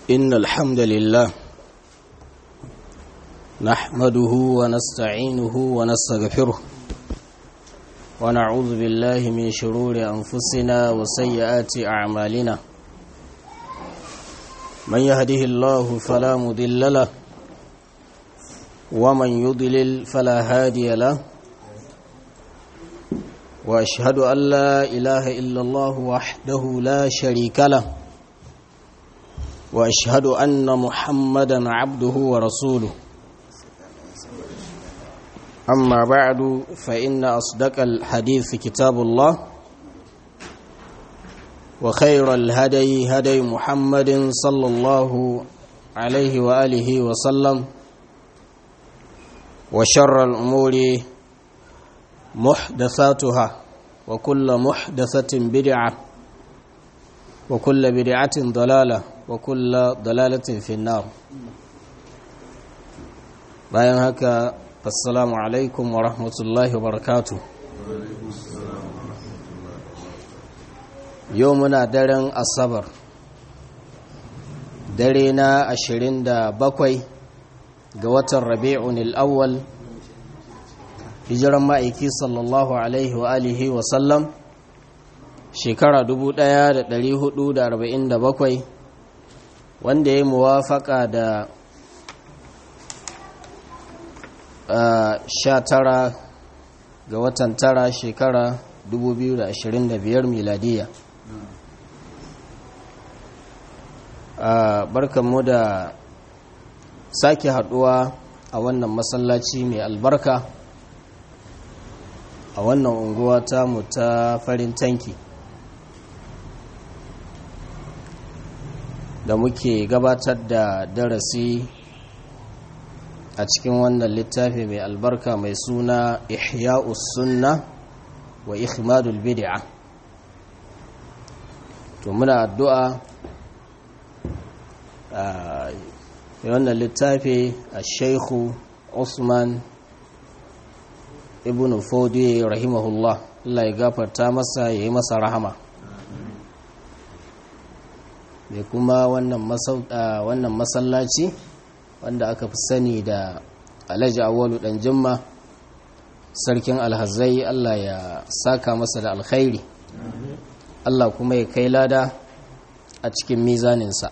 إن الحمد لله نحمده ونستعينه ونستغفره ونعوذ بالله من شرور أنفسنا وسيئات أعمالنا من يهده الله فلا مضل له ومن يضلل فلا هادي له واشهد ان لا اله الا الله وحده لا شريك له واشهد ان محمدا عبده ورسوله اما بعد فان اصدق الحديث كتاب الله وخير الهدي هدي محمد صلى الله عليه واله وسلم وشر الامور محدثاتها وكل محدثة بدعة وكل بدعة ضلالة وكل ضلالة في النار bayan haka assalamu alaikum wa rahmatullahi wa barakatu yau muna daren asabar dare na ashirin da bakwai ga watan rabi'un al'awwal hijiran ma'aiki sallallahu alaihi wa alihi wa sallam shekara 1447 wanda ya muwafaka da sha tara ga watan tara shekara 2025 miladiya barkanmu da sake haduwa a wannan masallaci mai albarka a wannan unguwa tamu ta farin tanki da muke gabatar da darasi a cikin wannan littafi mai albarka mai suna ihya'us sunna wa ikhmadul bid'a to muna addu'a a wannan littafi a shaikhu usman ibn fodi rahimahullah Allah ya gafarta masa ya yi masa rahama da kuma wannan masallaci wanda aka fi sani da alhaji awalu dan jimma sarkin alhazai Allah ya saka masa da alkhairi Allah kuma ya kai lada a cikin mizaninsa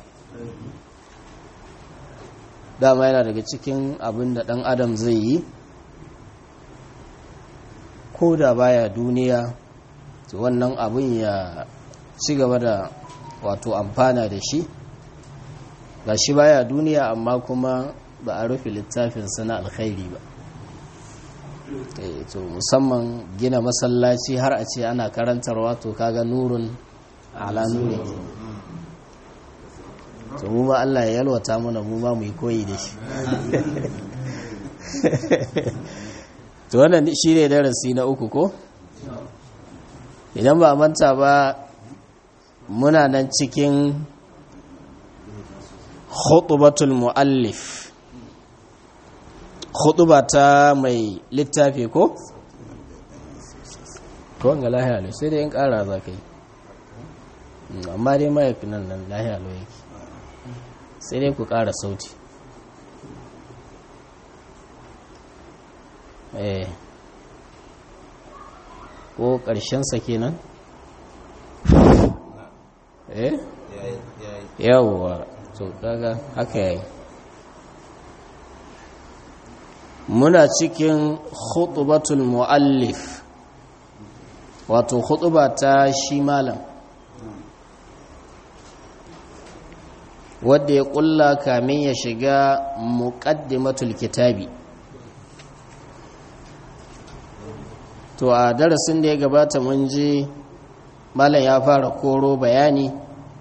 dama yana daga cikin abin da dan adam zai yi ko da baya duniya to wannan abin ya ci gaba da wato amfana da shi ga shi baya duniya amma kuma ba a rufe littafinsa na alkhairi ba to musamman gina masallaci har a ce ana karantarwa to kaga nurun ala nuri to mu ma Allah ya yalwata mana mu ma mu yi koyi da shi to wannan shi ne darasi na uku ko idan ba manta ba muna nan cikin khutubatul muallif khutuba ta mai littafi ko ko wanga lahiya ne sai dai in kara za ka yi amma dai mayafi nan nan lahiya lo yake sai dai ku kara sauti eh ko ƙarshensa kenan eh yawwa to kaga haka yayi muna cikin khutbatul muallif wato khutba ta shi malam wadda ya kulla kamin ya shiga muqaddimatul kitabi to a darasin da ya gabata mun ji malam ya fara koro bayani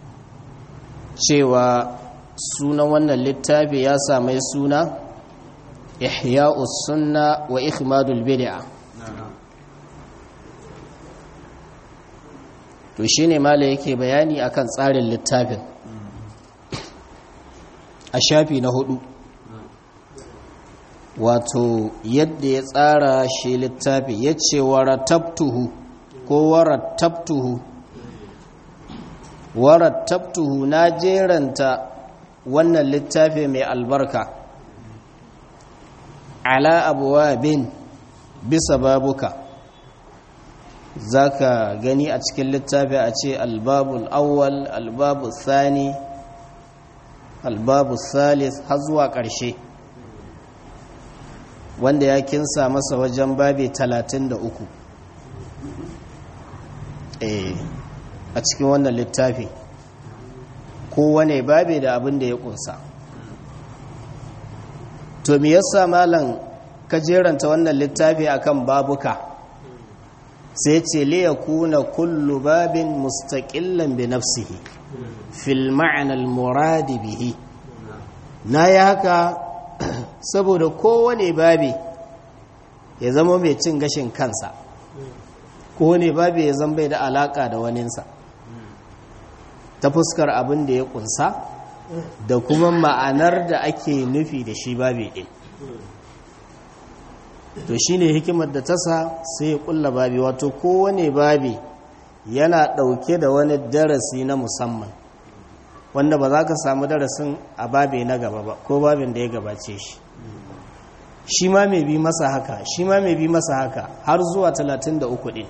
cewa sunan wannan littafi ya samai suna ihya'us sunna wa ikhmadul bid'a to shine malam yake bayani akan tsarin littafin a shafi na hudu wato yadda ya tsara shi littafi ya ce waratabtuhu ko warattabtuhu warattabtuhu na jeranta wannan littafi mai albarka ala abuwa bin bisa babuka za ka gani a cikin littafi a ce albabul awwal albabul thani albabul thalith har zuwa ƙarshe wanda ya kinsa masa wajen babi talatin da uku a cikin wannan littafi kowane babi da abin da ya kunsa to me yasa malam ka jeranta wannan littafi akan babuka sai ce li yakuna kullu babin mustaqillan bi nafsihi fil ma'na al murad bihi nayi haka saboda kowane babi ya zama mai cin gashin kansa kowane babi ya zama bai da alaka da waninsa ta fuskar abin da ya kunsa da kuma ma'anar da ake nufi da shi babi ɗin to shi ne hikimar da tasa sai ya kulla babi wato kowane babi yana ɗauke da wani darasi na musamman wanda ba za ka samu darasin a babi na gaba ba ko babin da ya gabace shi shi ma mai bi masa haka shi ma mai bi masa haka har zuwa 33 ɗin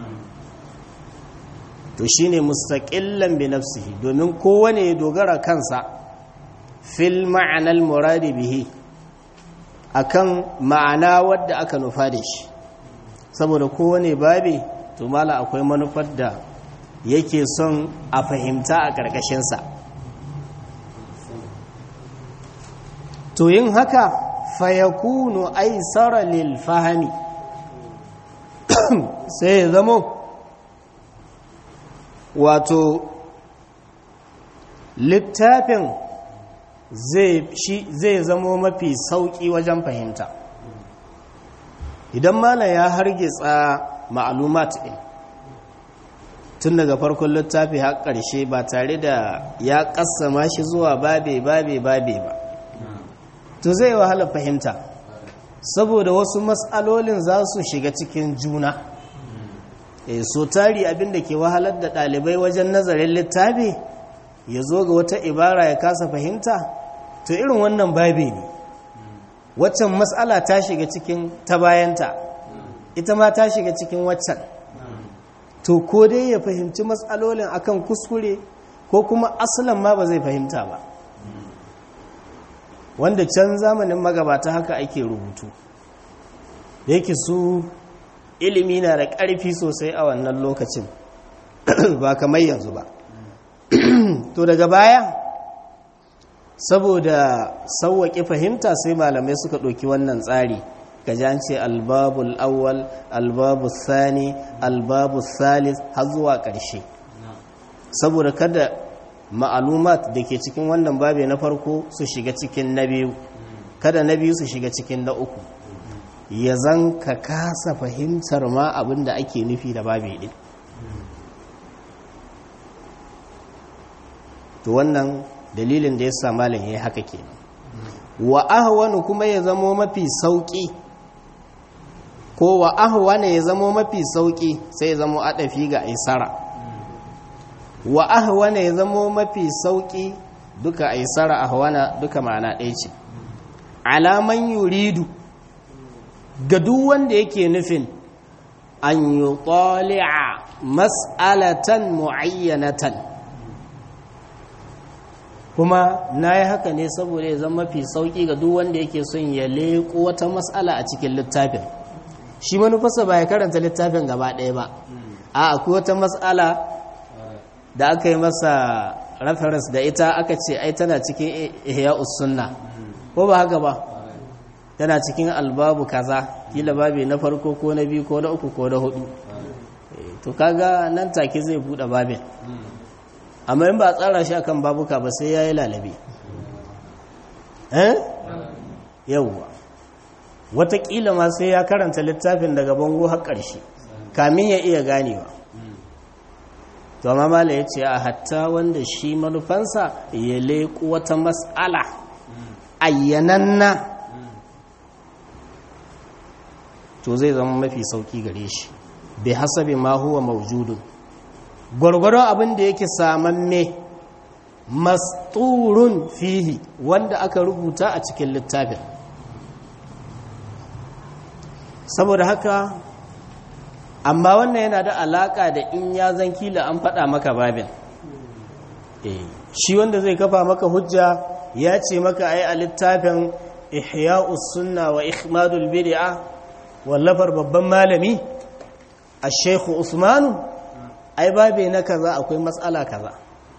to shi ne mustaƙillan bi nafsihi domin kowane ya dogara kansa fil ma'anar muradi bihi akan ma'ana wadda aka nufa da shi saboda kowane babi to mala akwai manufar da yake son a fahimta a ƙarƙashinsa to yin haka fayakunu aisara lil fahami sai ya zamo wato littafin zai zamo mafi sauƙi wajen fahimta idan malam ya hargitsa ma'alumat ɗin tun daga farkon littafi har ƙarshe ba tare da ya ƙassama shi zuwa babe babe babe ba to zai wahala fahimta saboda wasu matsalolin za su shiga cikin juna e, so tari abinda ke wahalar da ɗalibai wajen nazarin littafi ya zo ga wata ibara ya kasa fahimta to irin wannan babi ne waccan matsala ta shiga cikin ta bayanta ita ma ta shiga cikin waccan to ko dai ya fahimci matsalolin akan kuskure ko kuma asalan ma ba zai fahimta ba wanda can zamanin magabata haka ake rubutu yake su ilimi na da ƙarfi sosai a wannan lokacin ba kamar yanzu ba to daga baya saboda sauwaƙe fahimta sai malamai suka ɗauki wannan tsari gajance albabul awwal albabul thani albabul thalith har zuwa ƙarshe saboda kada ma'alumat da ke cikin wannan babe na farko su shiga cikin na biyu kada na biyu su shiga cikin na uku ya zan ka kasa fahimtar ma abin da ake nufi da babe ɗin to wannan dalilin da ya sa malam ya yi haka ke wa ahwanu kuma ya zamo mafi sauƙi ko wa ahwana ya zamo mafi sauƙi sai ya zamo adafi ga aisara wa ahwana ya zamo mafi sauƙi duka aisara ahwana duka ma'ana ɗaya ce alaman yuridu ga duk wanda yake nufin an yi mas'alatan mu'ayyanatan kuma na yi haka ne saboda ya zama mafi sauƙi ga duk wanda yake son ya leƙo wata matsala a cikin littafin shi manufarsa ba ya karanta littafin gaba ɗaya ba a akwai wata matsala da aka yi masa reference da ita aka ce ai tana cikin ihya sunna ko ba haka ba tana cikin albabu kaza kila babi na farko ko na biyu ko na uku ko na hudu to kaga nan take zai buɗe babin amma in ba a tsara shi akan babuka ba sai ya yi lalabe eh yauwa watakila ma sai ya karanta littafin daga bango har ƙarshe kamin ya iya ganewa to amma mala ya ce a hatta wanda shi manufansa ya leƙo wata matsala ayyananna to zai zama mafi sauki gare shi bai hasabe ma huwa maujudun gwargwaron abin da yake samamme masturun fihi wanda aka rubuta a cikin littafin saboda haka amma wannan yana da alaka da in ya zan kila an faɗa maka babin shi wanda zai kafa maka hujja ya ce maka ai a littafin ihya'us sunna wa ikhmadul bid'a wallafar babban malami a shekhu usmanu ai babe na kaza akwai matsala kaza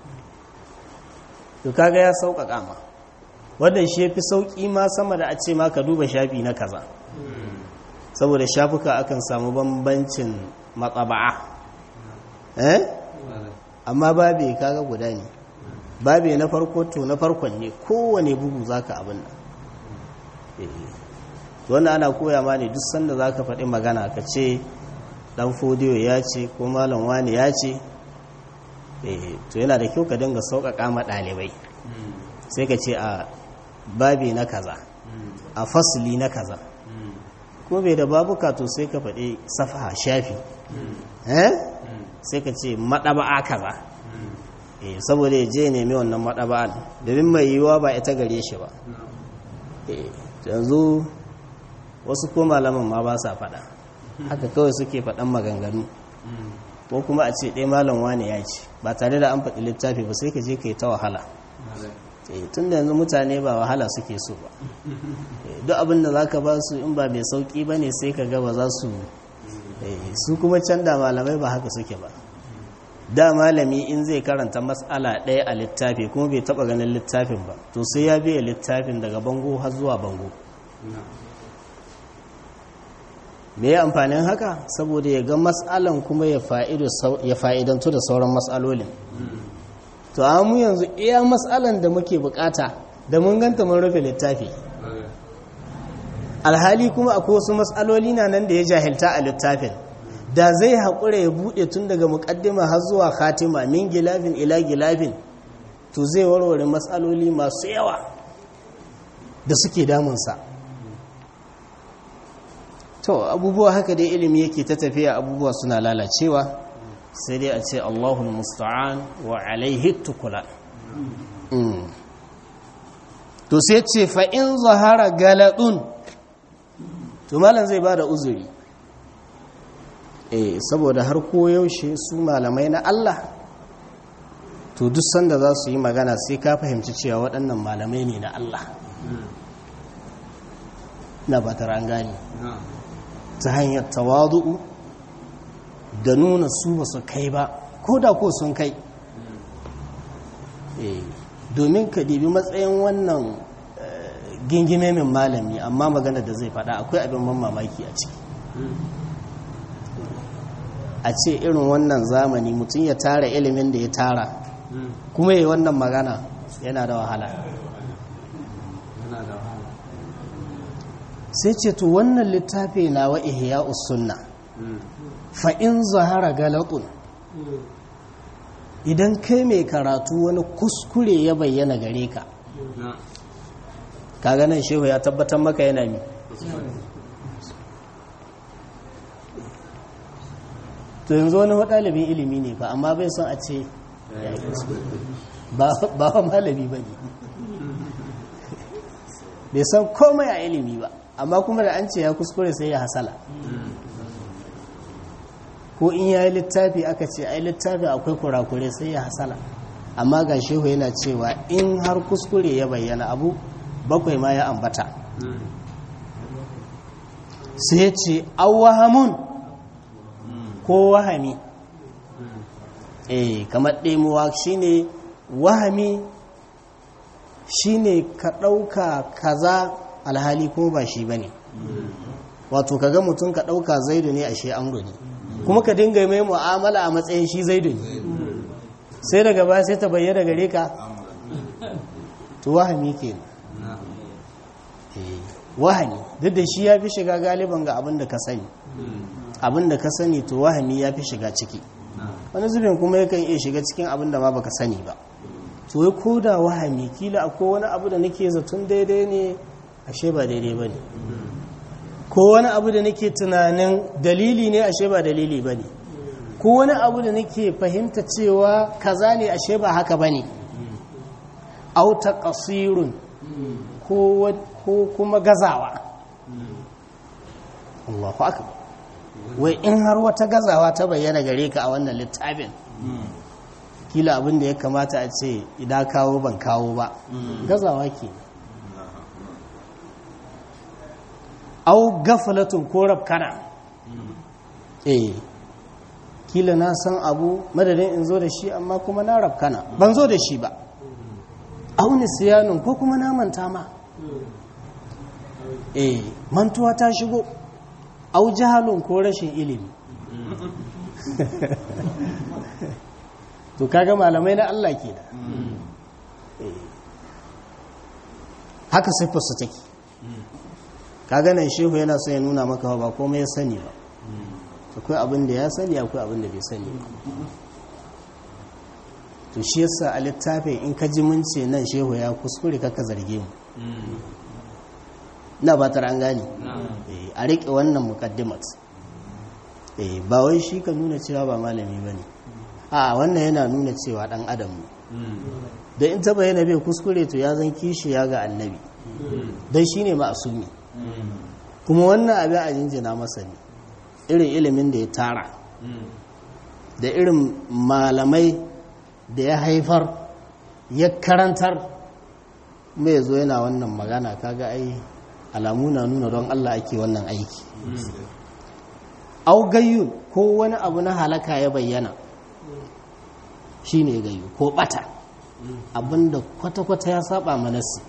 to kaga ya sauƙaƙa ma wanda shi yafi sauƙi ma sama da a ce ma ka duba shafi na kaza saboda shafuka akan samu bambancin matsaba'a eh amma babe kaga guda ne babe na farko to na farkon ne kowane bugu zaka abin nan wannan ana koya ma ne duk sanda zaka faɗi magana ka ce dan fodiyo ya ce ko malam wani ya ce to yana da kyau ka dinga sauƙaƙa ma ɗalibai sai ka ce a babe na kaza a fasili na kaza kuma bai da babuka to sai ka faɗi safaha shafi sai ka ce maɗaba'a kaza saboda ya je nemi wannan maɗaba'an domin mai yiwuwa ba ita gare shi ba yanzu wasu ko malaman ma ba sa faɗa haka kawai suke faɗan maganganu ko kuma a ce ɗaya malam wane ya ce ba tare da an faɗi littafi ba sai ka je ka yi ta wahala tun da yanzu mutane ba wahala suke so ba duk abin da za ka ba su in ba mai sauƙi ba ne sai ka ga ba za su su kuma can da malamai ba haka suke ba da malami in zai karanta matsala ɗaya a littafi kuma bai taɓa ganin littafin ba to sai ya biya littafin daga bango har zuwa bango me ya amfanin haka saboda ya ga matsalan kuma ya fa'idantu da sauran matsalolin to mu yanzu iya matsalan da muke bukata da mun ganta mun rufe littafi alhali kuma akwai wasu matsaloli na nan da ya jahilta a littafin da zai haƙura ya buɗe tun daga muƙaddima har zuwa khatima min gilafin ila gilafin to zai warware matsaloli masu yawa da suke damunsa to abubuwa haka dai ilimi yake ta tafiya abubuwa suna lalacewa sai dai a ce allahul musta'an wa alaihi tukula to sai ce fa'in zahara galadun to malam zai ba da uzuri eh saboda har koyaushe su malamai na Allah to duk sanda za su yi magana sai ka fahimci cewa waɗannan malamai ne na Allah na ba an gani ta hanyar tawadu'u da nuna su ba su kai ba ko da ko sun kai domin ka dibi matsayin wannan gingime min malami amma magana da zai faɗa akwai abin man mamaki a ciki a ce irin wannan zamani mutum ya tara ilimin da ya tara kuma yi wannan magana yana da wahala sai ce to wannan littafi na wa ihya sunna fa in zahara galatun idan kai mai karatu wani kuskure ya bayyana gare ka kaga nan shehu ya tabbatar maka yana mi to yanzu wani ɗalibin ilimi ne ba amma bai son a ce ba wa malami ba ne bai san komai a ilimi ba amma kuma da an ce ya kuskure sai ya hasala ko in ya yi littafi aka ce ai littafi akwai kurakure sai ya hasala amma ga shehu yana cewa in har kuskure ya bayyana abu bakwai ma ya ambata sai ya ce awahamun ko wahami eh kamar ɗemuwa shine wahami shine ka ɗauka kaza alhali ko ba shi ba ne wato ka ga mutum ka ɗauka zaidu ne a shi amru ne kuma ka dinga mai mu'amala a matsayin shi zaidu ne sai daga baya sai ta bayyana gare ka to wahami ke wahami duk da shi ya fi shiga galiban ga abin da ka sani abin da ka sani to wahami ya fi shiga ciki wani zubin kuma yakan iya shiga cikin abin da ma baka sani ba to ya koda wahami kila akwai wani abu da nake zaton daidai ne ashe ba daidai ba ne ko wani abu da nake tunanin dalili ne ashe ba dalili ba ne ko wani abu da nake fahimta cewa kaza ne ashe ba haka ba ne auta ƙasirun ko kuma gazawa Allahu akbar wai in har wata gazawa ta bayyana gare ka a wannan littafin kila abin da ya kamata a ce idan kawo ban kawo ba gazawa ke au gafalatun ko rafkana eh kila na san abu madadin in zo da shi amma kuma na rafkana ban zo da shi ba au nisiyanun ko kuma na manta ma eh mantuwa ta shigo au jahalun ko rashin ilimi to kaga malamai na Allah ke da haka siffarsu take kaga nan shehu yana so ya nuna maka ba komai ya sani ba akwai abin da ya sani akwai abin da bai sani ba to shi yasa a littafin in ka ji mun ce nan shehu ya kuskure kaka zarge mu na ba ta an gane a riƙe wannan mukaddimat ba wai shi ka nuna cewa ba malami ba ne a wannan yana nuna cewa ɗan adam ne da in taba yana bai kuskure to ya zan kishi ya ga annabi don shi ne ma'asumi kuma wannan abin a jinjina masa ne irin ilimin da ya tara da irin malamai da ya haifar ya karantar mai zo yana wannan magana kaga ai alamu na nuna don Allah ake wannan aiki au gayyun ko wani abu na halaka ya bayyana shine gayyu ko bata abinda kwata-kwata ya saba manasi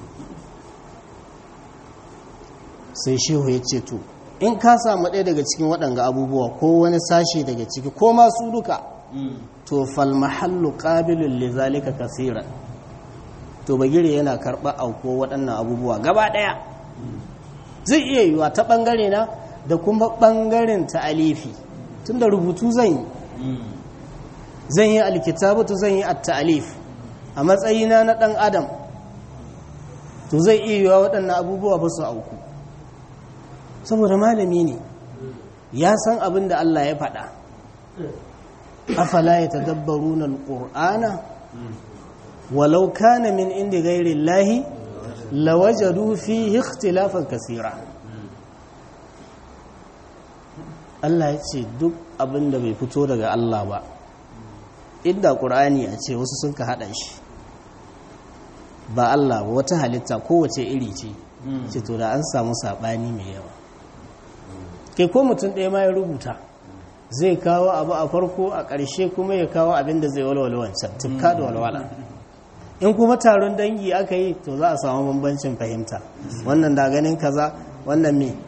sai shehu ya ce to in ka samu ɗaya daga cikin waɗanga abubuwa ko wani sashe daga ciki ko masu duka to fal mahallu qabilun li zalika kaseeran to bagire yana karɓa auko waɗannan abubuwa gaba ɗaya zai iya yiwa ta ɓangare na da kuma ɓangaren ta alifi tunda rubutu zan yi zan yi alkitabatu zan yi at-ta'alif a matsayina na ɗan adam to zai iya yiwa waɗannan abubuwa ba su auku saboda malami ne ya san abin da Allah ya faɗa afala ya tadabbaru na alƙur'ana walau kana min inda gairi lahi lawajadu fi ikhtilafan kasira Allah ya ce duk abin da bai fito daga Allah ba inda ƙur'ani a ce wasu sun ka haɗa shi ba Allah ba wata halitta kowace iri ce ce to da an samu saɓani mai yawa kai ko mutum ɗaya ma ya rubuta zai kawo abu a farko a ƙarshe kuma ya kawo abin da zai walwala wancan tufka da walwala in kuma taron dangi aka yi to za a samu bambancin fahimta wannan da ganin kaza wannan me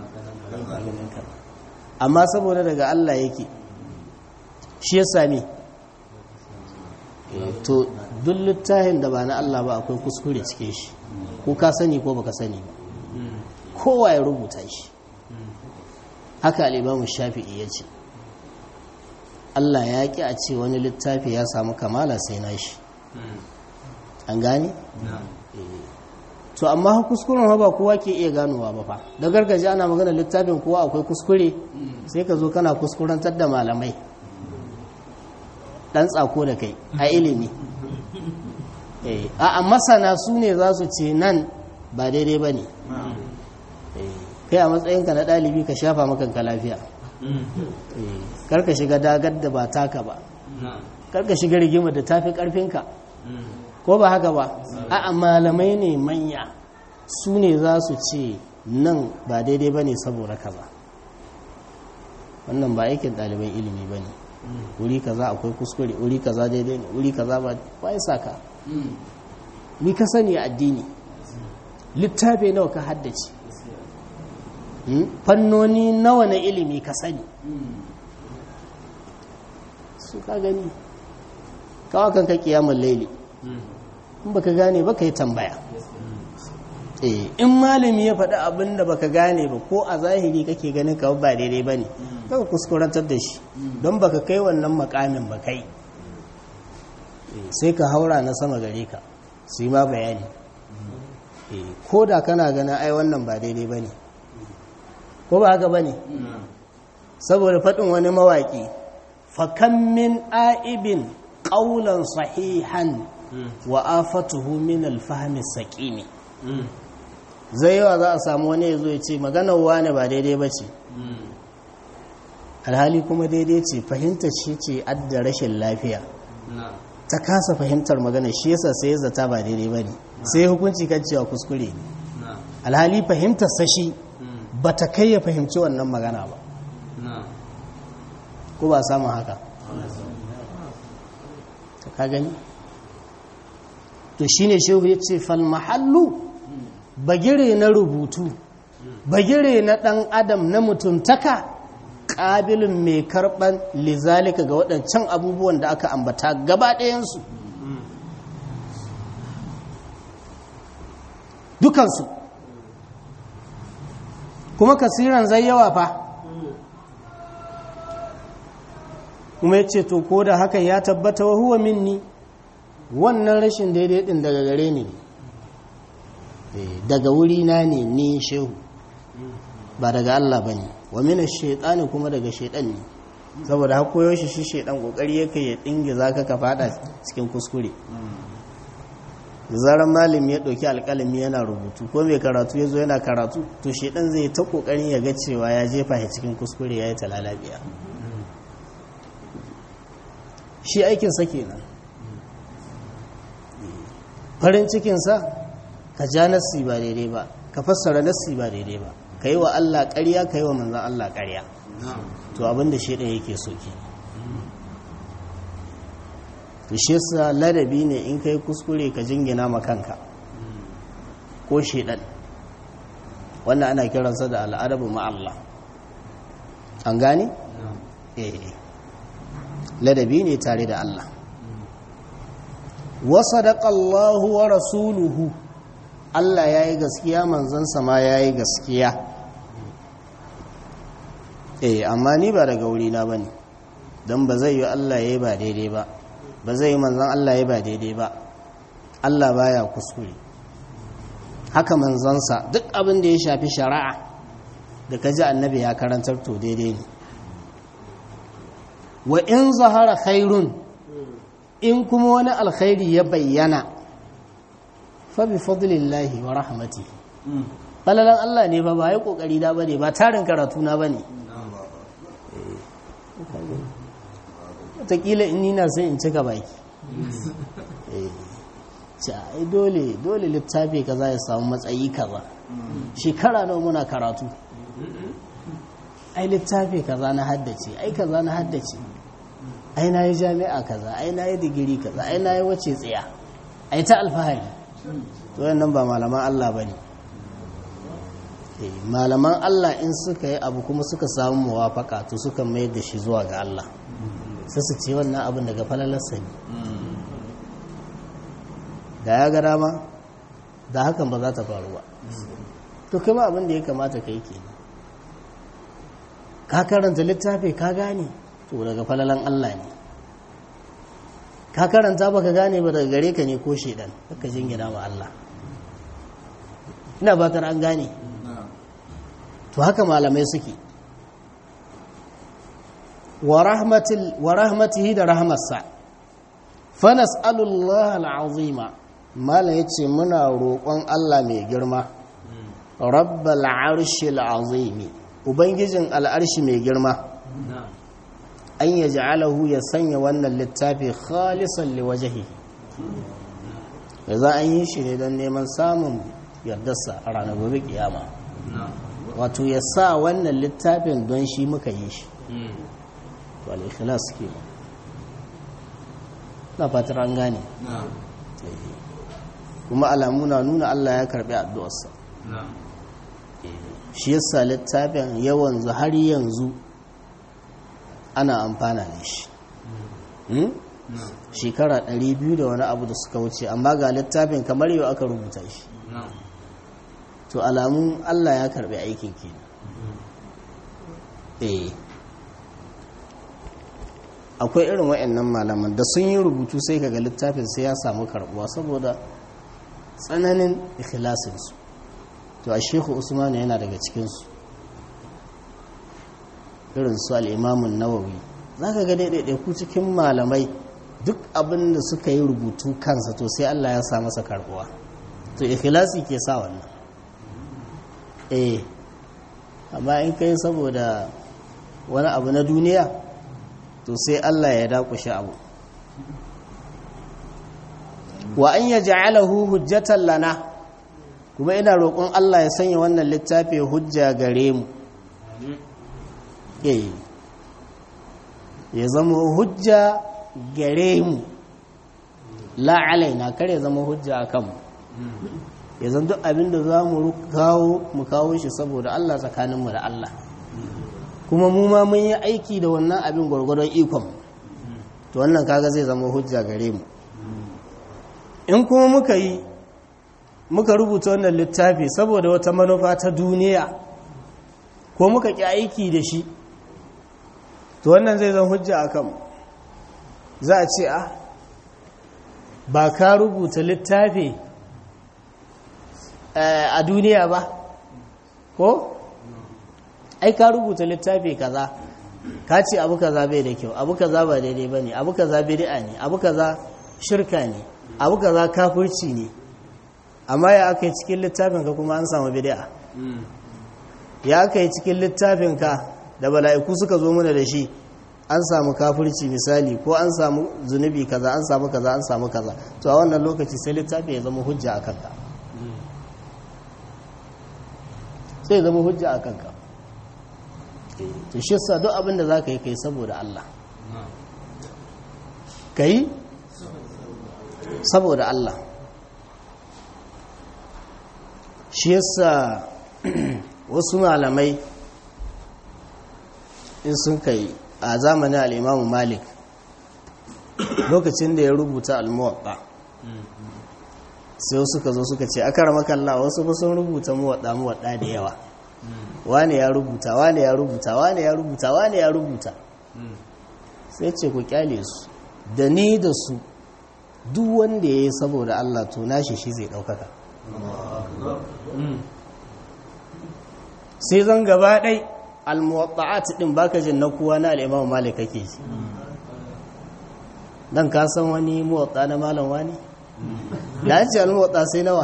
amma saboda daga Allah yake shi ya sami to duk littafin da ba na Allah ba akwai kuskure cike shi ko ka sani ko baka sani ba kowa ya rubuta shi haka al'imamu shafi'i ya ce Allah ya ƙi a ce wani littafi ya samu kamala sai na shi an gane? to amma kuskuren ba kowa ke iya ganowa ba fa da gargaji ana magana littafin kowa akwai kuskure sai ka zo kana kuskurantar da malamai ɗan tsako da kai a ilimi a masana su ne za su ce nan ba daidai ba ne kai a matsayinka na ɗalibi ka shafa makanka lafiya karka shiga dagar da ba taka ba karka shiga rigima da tafi ƙarfinka ko ba haka ba a malamai ne manya su ne za su ce nan ba daidai ba ne saboda kaza wannan ba aikin ɗaliban ilimi ba ne wuri kaza akwai kuskure wuri kaza daidai ne wuri kaza ba ba ya saka ni ka sani a addini littafi nawa ka haddace fannoni nawa na ilimi ka sani su ka gani kawo kanka kiyamun laili in baka gane baka yi tambaya in malami ya faɗi abin da baka gane ba ko a zahiri kake ganin ka ba daidai ba ne kaka kuskurantar da shi don baka kai wannan makamin ba kai sai ka haura na sama gare ka su yi ma bayani ko da kana gana ai wannan ba daidai ba ne ko ba haka ba ne saboda faɗin wani mawaƙi fakan min a'ibin ƙaunar sahihan wa afatuhu min alfahmi saqimi zai yawa za a samu wani ya zo ya ce maganar wane ba daidai ba ce alhali kuma daidai ce fahimtar shi ce adda rashin lafiya ta kasa fahimtar magana shi yasa sai ya zata ba daidai ba ne sai hukunci kan cewa kuskure ne alhali fahimtar sashi ba ta kai ya fahimci wannan magana ba ko ba samun haka ta ka gani to shine shehu ya ce fal mahallu bagire na rubutu bagire na ɗan adam na mutuntaka ƙabilin mai karɓar lizalika ga waɗancan abubuwan da aka ambata gaba ɗayansu dukansu kuma kasiran zai yawa fa kuma ya ce to ko da hakan ya tabbata wa huwa minni wannan rashin daidai ɗin daga gare ni daga wurina ne ni shehu ba daga Allah ba ne wa mina shaitani kuma daga shaitan ne saboda hakoyo shi shi shaitan kokari yake ya dinge zaka ka fada cikin kuskure zaran malami ya ɗauki alƙalami yana rubutu ko mai karatu ya zo yana karatu to shaitan zai ta kokarin ya ga cewa ya jefa shi cikin kuskure ya yi talalabiya shi aikinsa kenan farin cikinsa ka ja nassi ba daidai ba ka fassara nassi ba daidai ba ka yi wa Allah ƙarya ka yi wa manzan Allah ƙarya to abinda shi ɗaya yake so ke to shi yasa ladabi ne in ka yi kuskure ka jingina ma kanka ko shaidan wannan ana kiransa da al'adabu ma'allah an gane? eh ladabi ne tare da Allah wasadaƙa Allahu wa rasuluhu Allah ya yi gaskiya manzansa ma ya yi gaskiya eh amma ni ba daga wurina ba ne don ba zai yi Allah ya yi ba daidai ba ba zai yi manzan Allah ya yi ba daidai ba Allah baya kuskure haka manzansa duk abin da ya shafi shari'a da ka ji annabi ya karantar to daidai ne wa in zahara khairun in kuma wani alkhairi ya bayyana fabi fadlillahi wa rahmati falalan Allah ne ba ba ya kokari da bane ba tarin karatu na bane wataƙila in nina sai in cika baki ai dole dole littafi kaza ya samu matsayi kaza shekara nawa muna karatu ai littafi kaza na haddace ai kaza na haddace ai na yi jami'a kaza ai na yi digiri kaza ai na yi wace tsiya ai ta alfahari to nan ba malaman Allah ba ne malaman Allah in suka yi abu kuma suka samu muwafaka to suka mayar da shi zuwa ga Allah sai su ce wannan abin daga falalarsa ne da ya ga dama da hakan ba za ta faru ba to kuma abin da ya kamata ka yi ke ka karanta littafi ka gane to daga falalan Allah ne ka karanta ba ka gane ba daga gare ka ne ko shedan ka jingina wa Allah ina batar an gane to haka malamai suke wa rahmatihi da rahmarsa fa nas'alullah al'azima mala yace muna roƙon Allah mai girma rabbal arshil azimi ubangijin al'arshi mai girma an ya ja'alahu ya sanya wannan littafi khalisan liwajahi da za an yi shi ne don neman samun yardarsa a ranar gobe kiyama wato ya sa wannan littafin don shi muka yi shi to al-ikhlas ke na fatar an gane kuma alamu na nuna Allah ya karbi addu'arsa shi yasa littafin yawan har yanzu ana amfana da shi shekara 200 da wani abu da suka wuce amma ga littafin kamar yau aka rubuta shi to alamun Allah ya karbi aikin ke eh akwai irin wa'annan malaman da sun yi rubutu sai kaga littafin sai ya samu karbuwa saboda tsananin ikhlasinsu to a shehu usman yana daga cikinsu irin su al'imamun nawawi za ka ga daidai ku cikin malamai duk abin da suka yi rubutu kansa to sai Allah ya sa masa karbuwa to ikhlasi ke sa wannan eh amma in kai saboda wani abu na duniya to sai Allah ya dakushe abu wa an yaj'alahu hujjatan lana kuma ina roƙon Allah ya sanya wannan littafi hujja gare mu eh ya zama hujja gare mu la alaina kare ya zama hujja akan mu ya zan duk abin da za mu kawo mu kawo shi saboda Allah tsakaninmu da Allah kuma mu ma mun yi aiki da wannan abin gwargwadon ikon to wannan kaga zai zama hujja gare mu in kuma muka yi muka rubuta wannan littafi saboda wata manufa ta duniya ko muka ƙi aiki da shi to wannan zai zan hujja a kanmu za a ce a ba ka rubuta littafi a duniya ba ko ai ka rubuta littafi kaza ka ce abu kaza bai da kyau abu kaza ba daidai ba ne abu kaza bid'a ne abu kaza shirka ne abu kaza kafirci ne amma ya aka yi cikin littafin ka kuma an samu bid'a ya aka yi cikin littafin ka da bala'iku suka zo mana da shi an samu kafirci misali ko an samu zunubi kaza an samu kaza an samu kaza to a wannan lokaci sai littafi ya zama hujja a kanka sai ya zama hujja a kanka to shi sa duk abin da za ka yi kai saboda Allah ka yi saboda Allah shi yasa wasu malamai in sun kai a zamanin al'imamu malik lokacin da ya rubuta almuwaɗa sai suka zo suka ce aka ramakalla wasu ba sun rubuta muwaɗa muwaɗa da yawa wane ya rubuta wane ya rubuta wane ya rubuta wane ya rubuta sai ce ku kyale su da ni da su duk wanda ya yi saboda Allah to nashi shi zai ɗaukaka sai zan gaba ɗai almuwatta'at ɗin baka jin na kuwa na al'imamu malik kake shi dan ka san wani muwatta na malam wani da ce almuwatta sai nawa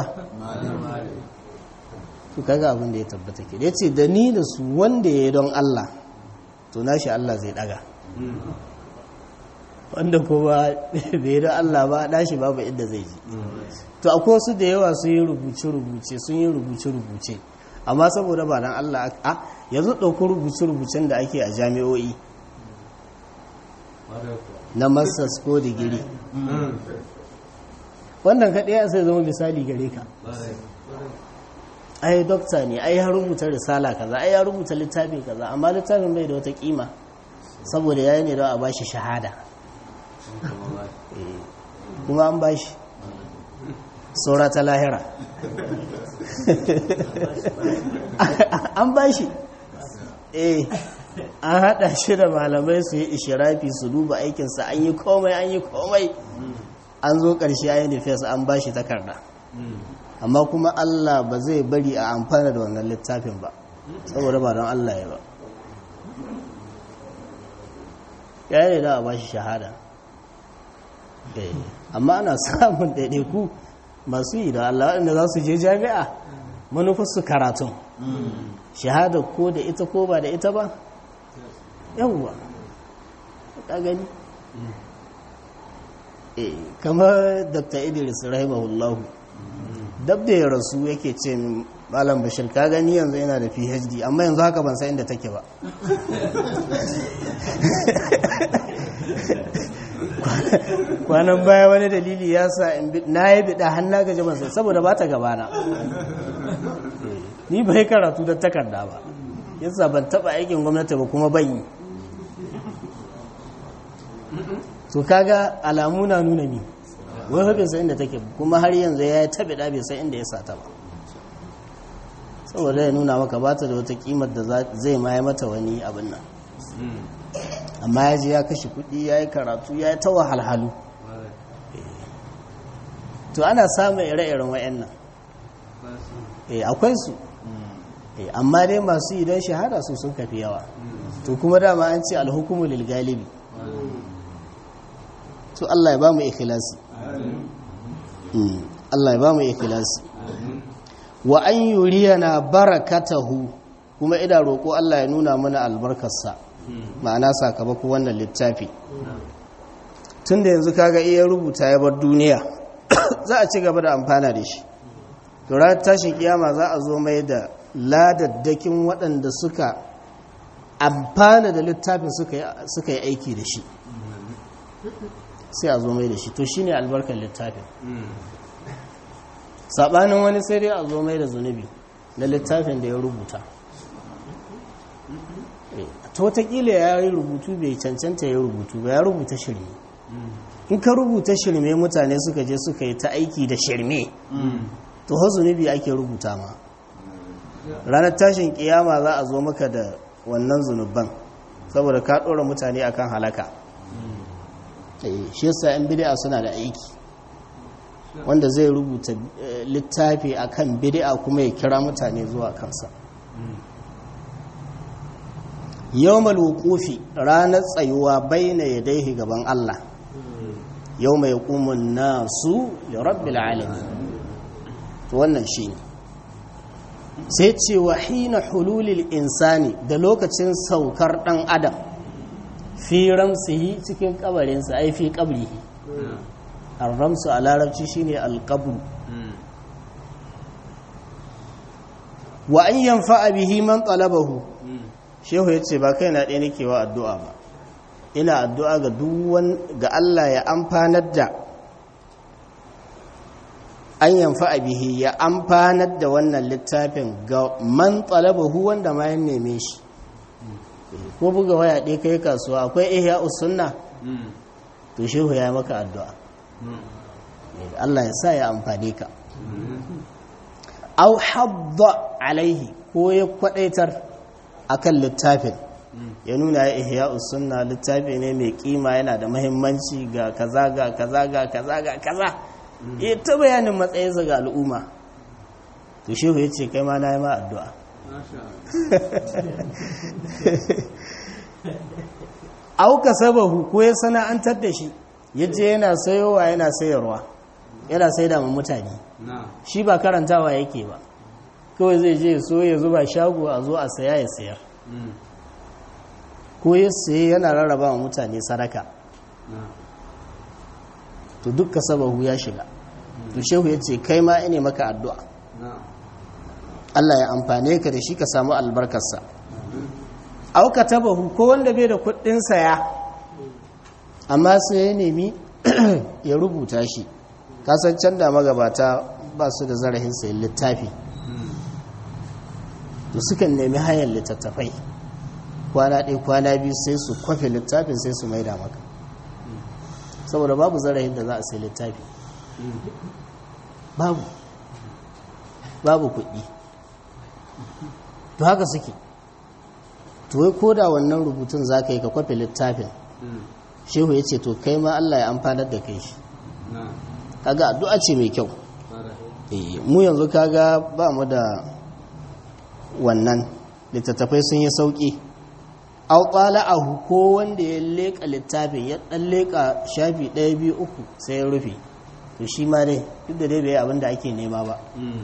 to kaga abin da ya tabbata ke da ce da ni da su wanda ya yi don Allah to nashi Allah zai ɗaga wanda kuma bai da Allah ba dashi babu inda zai ji to akwai wasu da yawa sun yi rubuce-rubuce sun yi rubuce-rubuce amma saboda ba dan Allah a yanzu ɗauki rubuce-rubucen da ake a jami'o'i na masters ko digiri wannan kaɗai sai zama misali gare ka ai dokta ne ai ya rubuta risala kaza ai ya rubuta littafi kaza amma littafin bai da wata kima saboda yayi ne don a bashi shahada kuma an bashi saura ta lahira an bashi eh an hada shi da malamai su yi ishirafi su duba aikinsa an yi komai an yi komai an zo ƙarshe ayin defense an bashi takarda amma kuma Allah ba zai bari a amfana da wannan littafin ba saboda ba don Allah ya ba ya yi da a bashi shahada amma ana samun ɗaiɗaiku masu yi da Allah waɗanda za su je jami'a manufarsu karatun shahada ko da ita ko ba da ita ba yawwa ta gani kamar dr idris rahimahullahu dab da ya rasu yake ce malam bashir ka gani yanzu yana da phd amma yanzu haka ban san inda take ba kwanan baya wani dalili ya sa na yi bida hannu gaji ban sai saboda ba ta gabana ni bai karatu da takarda ba yasa ban taba aikin gwamnati ba kuma ban yi to kaga alamu na nuna ni wai bai san inda take kuma har yanzu ya yi tabi da bai san inda ya sata ba saboda ya nuna maka ba ta da wata kimar da zai ma mata wani abin nan amma ya je ya kashe kuɗi ya yi karatu ya yi ta wahalhalu to ana samun ire-iren wa'annan akwai su amma dai masu idan shahada su sun kafi yawa to kuma dama an ce alhukumu lil galibi to Allah ya ba mu ikhlasi Allah ya ba mu ikhlasi wa an yuriyana barakatahu kuma ida roƙo Allah ya nuna mana albarkarsa ma'ana sakamako wannan littafi tun da yanzu kaga iya rubuta ya bar duniya za a ci gaba da amfana da shi to ranar tashin kiyama za a zo mai da ladaddakin waɗanda suka amfana da littafin suka yi aiki da shi sai a zo mai da shi to shine albarkar littafin saɓanin wani sai dai a zo mai da zunubi na littafin da ya rubuta ta watakila ya yi rubutu bai cancanta ya rubutu ba ya rubuta shirme in ka rubuta shirme mutane suka je suka yi ta aiki da shirme to ha zunubi ake rubuta ma ranar tashin kiyama za a zo maka da wannan zunuban saboda ka ɗora mutane akan halaka shi yasa yan bid'a suna da aiki wanda zai rubuta littafi akan bid'a kuma ya kira mutane zuwa kansa yawmal wuqufi ranar tsayuwa baina yadayhi gaban Allah yawma yaqumun nasu li rabbil alamin to wannan shine sai ce wa hina hululil insani da lokacin saukar dan adam fi ramsihi cikin kabarinsa ai fi qabrihi ar-ramsu a larabci shine al-qabr wa an yanfa'a bihi man talabahu shehu ya ce ba kai na ɗaya nake wa addu'a ba ina addu'a ga duwan ga Allah ya amfanar da an yamfa a bihi ya amfanar da wannan littafin ga man talabahu wanda ma ya neme shi ko buga waya ɗaya kai kasuwa akwai ihya usunna to shehu ya maka addu'a Allah ya sa ya amfane ka au habba alaihi ko ya kwadaitar akan littafin ya nuna ya ihya sunna littafi ne mai kima yana da mahimmanci ga kaza ga kaza ga kaza ga kaza ya ta bayanin matsayinsa ga al'umma to shehu ya ce kai ma na yi ma addu'a auka sabahu ko ya sana'antar da shi ya je yana sayowa yana sayarwa yana sai da mutane shi ba karantawa yake ba kawai zai je so ya zuba shago a zo a saya ya sayar ko ya saye yana rarraba wa mutane sadaka to dukka sabahu ya shiga to shehu ya ce kai ma ine maka addu'a Allah ya amfane ka da shi ka samu albarkarsa auka tabahu ko wanda bai da kuɗin saya amma sai ya nemi ya rubuta shi kasancen da magabata ba su da zarahin sayin littafi to sukan nemi hanyar littattafai kwana ɗaya kwana biyu sai su kwafe littafin sai su maida maka saboda babu zarahin da za a sai littafi babu babu kuɗi to haka suke to wai ko da wannan rubutun za ka yi ka kwafe littafin shehu ya ce to kai ma Allah ya amfanar da kai shi kaga addu'a ce mai kyau mu yanzu kaga ba mu da wannan littattafai sun yi sauƙi auƙala a ko wanda ya leƙa littafin ya ɗan leƙa shafi ɗaya biyu uku sai ya rufe to shi ma dai duk da dai bai abin da ake nema ba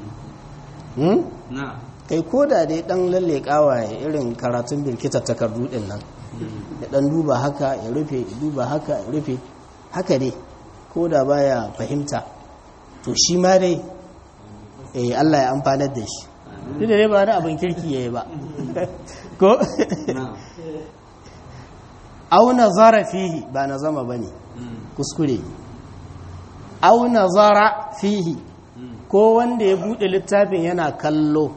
kai ko da dai ɗan lalleƙawa ya irin karatun birkita takardu ɗin nan ya ɗan duba haka ya rufe ya duba haka ya rufe haka dai ko da baya fahimta to shi ma dai Allah ya amfanar da shi duk da dai ba wani abin kirki ya yi ba ko au nazara fihi ba na zama ba ne kuskure au nazara fihi ko wanda ya buɗe littafin yana kallo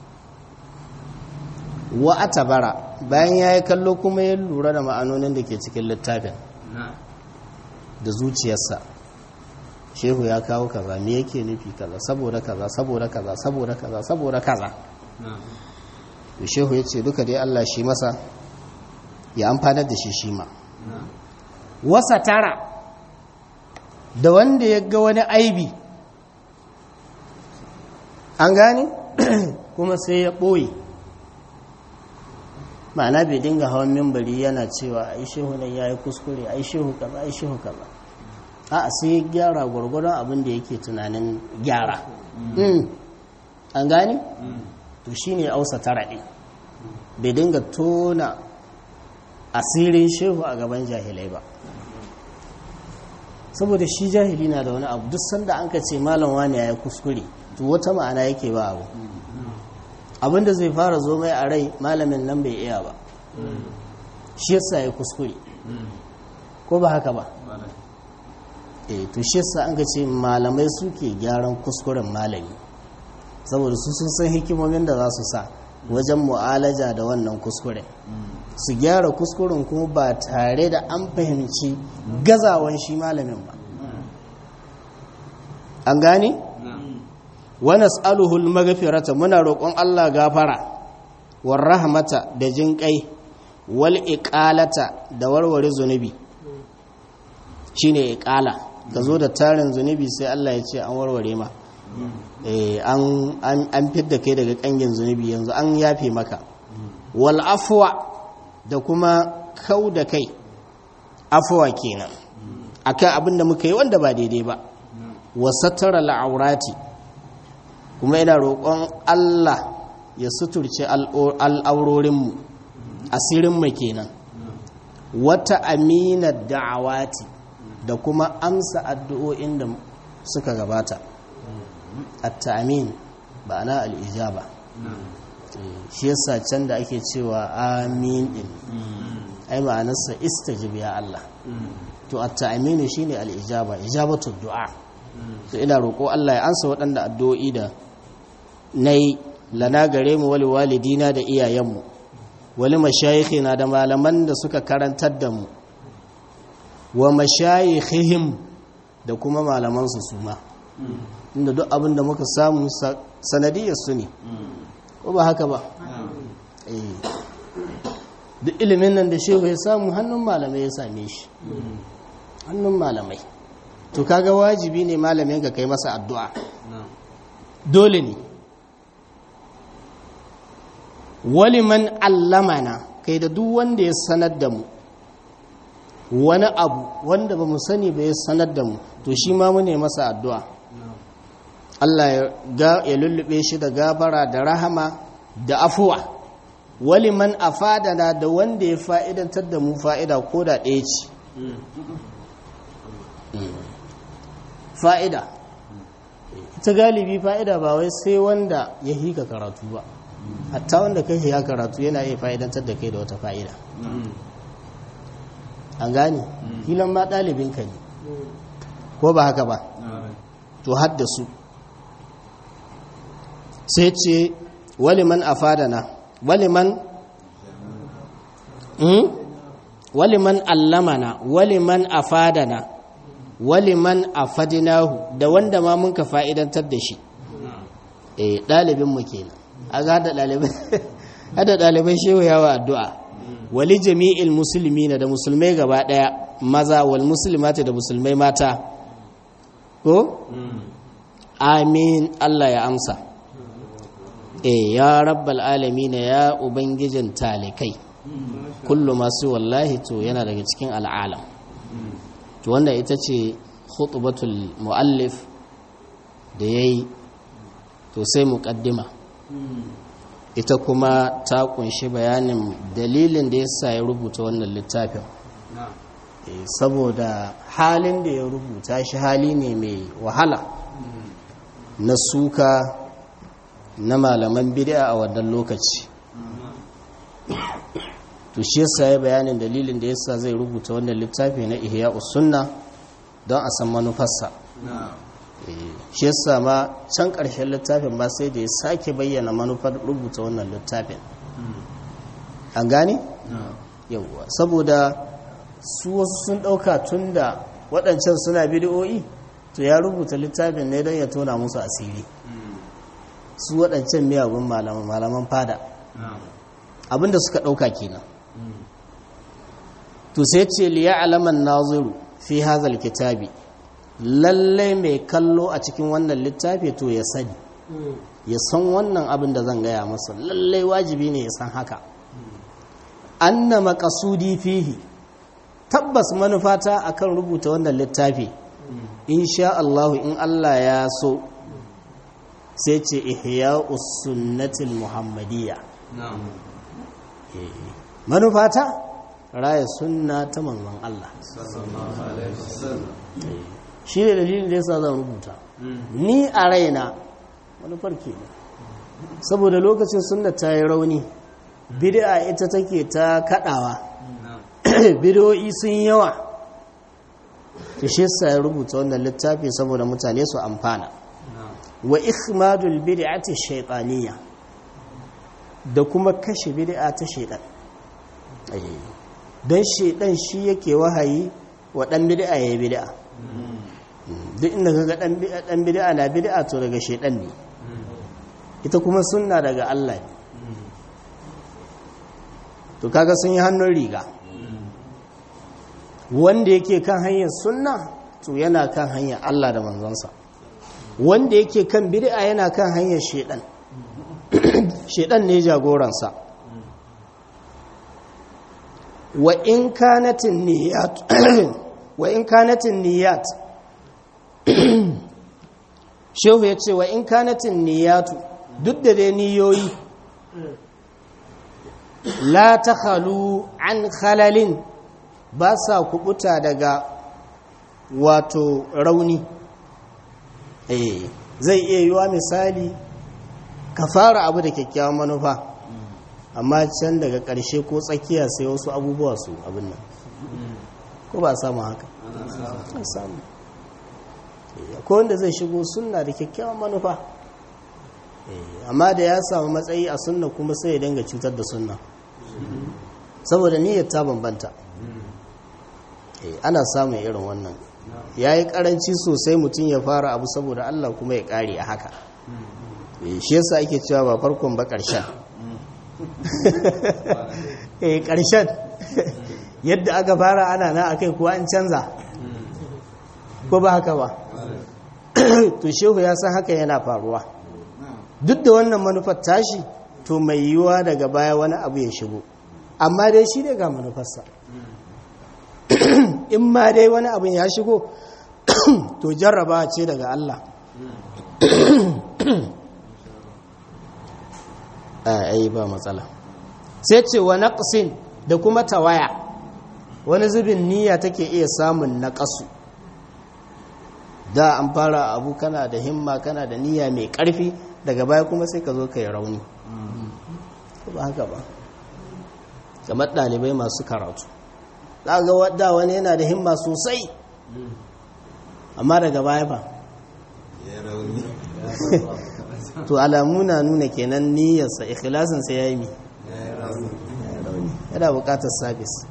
wa atabara bayan ya yi kallo kuma ya lura da ma'anonin da ke cikin littafin da zuciyarsa shehu ya kawo kaza me yake nufi kaza saboda kaza saboda kaza saboda kaza saboda kaza to shehu ya ce duka dai Allah shi masa ya amfanar da shi shi ma wasa tara da wanda ya ga wani aibi an gane kuma sai ya ɓoye ma'ana bai dinga hawan mimbari yana cewa ai shehu nan ya yi kuskure ai shehu kaza ai shehu kaza a sai gyara gwargwadon abin da yake tunanin gyara an gani to shine ausa tara ɗin bai dinga tona asirin shehu a gaban jahilai ba saboda shi jahili na da wani abu duk sanda an ka ce malam wani ya yi kuskure to wata ma'ana yake ba abu abinda zai fara zo mai a rai malamin nan bai iya ba shi yasa ya kuskure ko ba haka ba eh to shi yasa an ka ce malamai suke gyaran kuskuren malami saboda su sun san hikimomin da za su sa wajen mu'alaja da wannan kuskuren su gyara kuskuren kuma ba tare da an fahimci gazawan shi malamin ba an gane? wa nas'aluhu al-maghfirata muna roƙon Allah gafara war rahmata da jinƙai wal iqalata da warware zunubi shine iqala ka zo da tarin zunubi sai Allah ya ce an warware ma eh an an an fidda kai daga kangin zunubi yanzu an yafe maka wal afwa da kuma kau da kai afwa kenan akan abin da muka yi wanda ba daidai ba wa satara al-aurati kuma ina roƙon Allah ya suturce al'aurorinmu asirinmu kenan wata aminar da'awati da kuma amsa addu'o'in da suka gabata at-ta'amin ba na al'ijaba shi yasa can da ake cewa amin din ai ma'anarsa istajib ya Allah to at-ta'aminu shine al-ijaba ijabatu du'a to ina roƙo Allah ya ansa waɗanda addu'o'i da nayi lana gare mu wali walidina da iyayenmu wali mashayikhina da malaman da suka karantar da mu wa mashayikhihim da kuma malaman su suma inda duk abin da muka samu sanadiyar su ne ko ba haka ba duk ilimin nan da shehu ya samu hannun malamai ya same shi hannun malamai to kaga wajibi ne malamin ka kai masa addu'a dole ne waliman allamana kai da duk wanda ya sanar da mu wani abu wanda ba mu sani ba ya sanar da mu to shi ma mune masa addu'a Allah ya lullube shi da gafara da rahama da afuwa waliman afadana da wanda ya fa'idantar da mu fa'ida ko da ɗaya ce fa'ida ita galibi fa'ida ba wai sai wanda ya hika karatu ba hatta wanda kai ya karatu yana iya fa'idantar da kai da wata fa'ida an gane hilan ma ɗalibinka ne ko ba haka ba to haddasu sai ce waliman afadana waliman waliman allamana waliman afadana waliman afadinahu da wanda ma mun ka fa'idantar da shi eh ɗalibinmu kenan a ga hada ɗalibai shewa yawa addu'a wali jami'il musulmi da musulmai gaba ɗaya maza wal musulmata da musulmai mata ko? amin Allah ya amsa e ya rabbal alamina ya ubangijin talikai kullu masu wallahi to yana daga cikin al'alam to wanda ita ce khutbatul muallif da yayi to sai muqaddima ita kuma ta kunshi bayanin dalilin da yasa ya rubuta wannan littafin saboda halin da ya rubuta shi hali ne mai wahala na suka na malaman bid'a a wannan lokaci to shi yasa ya bayanin dalilin da yasa zai rubuta wannan littafi na ihya sunna don a san manufarsa shi yasa ma can ƙarshen littafin ba sai da ya sake bayyana manufar rubuta wannan littafin an gane? yauwa saboda su wasu sun ɗauka tun da waɗancan suna bidiyoyi to ya rubuta littafin ne don ya tona musu asiri su waɗancan miyagun malaman fada abinda suka ɗauka kenan to sai ce liya alaman naziru fi hazal kitabi lallai mai kallo a cikin wannan littafi to ya sani ya san wannan abin da zan gaya masa lallai wajibi ne ya san haka anna maqasudi fihi tabbas manufata akan rubuta wannan littafi insha Allah in Allah ya so sai ce ihya'us sunnatil muhammadiyya manufata raya sunna ta manzon Allah shi ne dalilin da yasa zan rubuta ni a raina manufar ke saboda lokacin sunna ta yi rauni bid'a ita take ta kadawa bid'o'i sun yawa to shi yasa ya rubuta wannan littafi saboda mutane su amfana wa ikhmadul bid'ati shaytaniyya da kuma kashe bid'a ta shaytan don shaytan shi yake wahayi wa dan bid'a yayi bid'a duk inda kaga dan dan bid'a na bid'a to daga shaytan ne ita kuma sunna daga Allah ne to kaga sun yi hannun riga wanda yake kan hanyar sunna to yana kan hanyar Allah da manzonsa wanda yake kan bid'a yana kan hanyar shedan shedan ne jagoransa wa in kanatin niyyat wa in kanatin niyyat shehu ya ce wa in kanatin niyyatu duk da dai niyoyi la ta halu an halalin ba sa kubuta daga wato rauni eh zai iya yiwa misali ka fara abu da kyakkyawan manufa amma can daga ƙarshe ko tsakiya sai wasu abubuwa su abin nan ko ba samu haka samu ko wanda zai shigo sunna da kyakkyawan manufa amma da ya samu matsayi a sunna kuma sai ya dinga cutar da sunna saboda niyyar ta bambanta ana samun irin wannan ya yi karanci sosai mutum ya fara abu saboda Allah kuma ya kare a haka shi yasa ake cewa ba farkon ba ƙarshen ƙarshen yadda aka fara ana na akai kuwa an canza ko ba haka ba to shehu ya san haka yana faruwa duk da wannan manufar tashi to mai yiwuwa daga baya wani abu ya shigo amma dai shi ne ga manufarsa in ma dai wani abin ya shigo to jarraba ce daga Allah ai ba matsala sai ce wa naqsin da kuma tawaya wani zubin niyya take iya samun naqasu da an fara abu kana da himma kana da niyya mai ƙarfi daga baya kuma sai ka zo ka yi rauni ba haka ba kamar ɗalibai masu karatu za ga wadda wani yana da himma sosai amma daga baya ba to alamu na nuna kenan niyyarsa ikhlasinsa ya yi mi yana bukatar sabis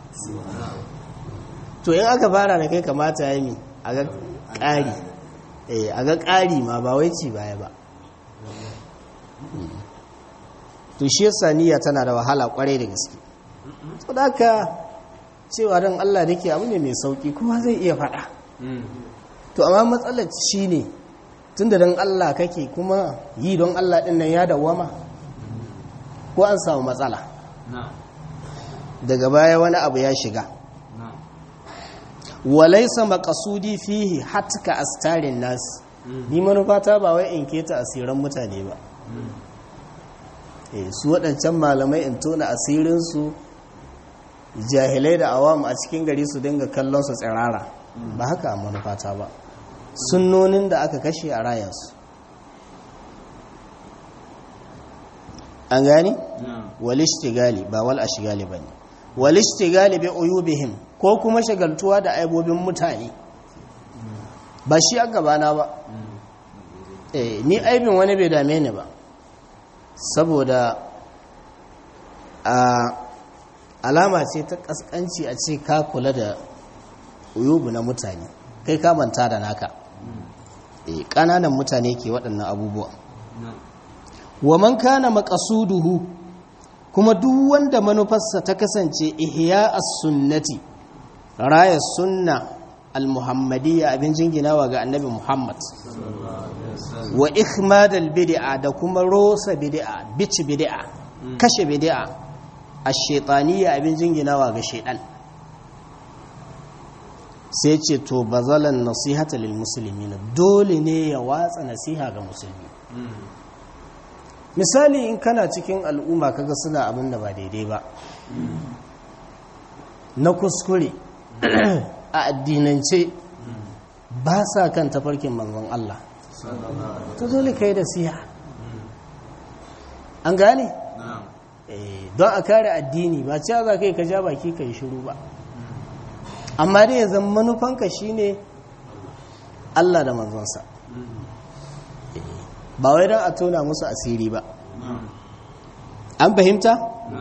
to in aka fara da kai kamata ya yi mi a ga ƙari a ga ƙari ma ba wai ci baya ba to shi yasa niyya tana da wahala kwarai da gaske to da haka cewa don Allah da ke abu ne mai sauki kuma zai iya faɗa to amma matsalar shi ne tun da don Allah kake kuma yi don Allah ɗin nan ya dawama ko an samu matsala daga baya wani abu ya shiga walaisa makasudi fihi hatka astarin nas ni manufata ba wai in keta asiran mutane ba su waɗancan malamai in tona asirinsu jahilai da awam a cikin gari su dinga kallon su tsirara ba haka a manufata ba sunnonin da aka kashe a rayansu an gani? walishtigali ba wal ashigali ba ne walishtigali bi uyubihim ko kuma shagaltuwa da aibobin mutane ba shi a gabana ba eh ni aibin wani bai dame ni ba saboda a alama ce ta kaskanci a ce ka kula da uyubu na mutane kai ka manta da naka eh kananan mutane ke waɗannan abubuwa wa man kana maqasuduhu kuma duk wanda manufarsa ta kasance ihya as-sunnati raya sunna al-muhammadiyya abin jinginawa ga annabi muhammad wa ikhmad al-bid'a da kuma rosa bid'a bici bid'a kashe bid'a ash-shaytaniyya abin jinginawa ga shaytan sai ce to bazalan nasihata lil muslimina dole ne ya watsa nasiha ga musulmi misali in kana cikin al'umma kaga suna abin da ba daidai ba na kuskure a addinance ba sa kan tafarkin manzon Allah to dole kai da siya an gane don a kare addini ba cewa za ka yi ka ja baki ka yi shiru ba amma dai ya zama manufanka shine Allah da manzonsa ba wai don a tona musu asiri ba an fahimta?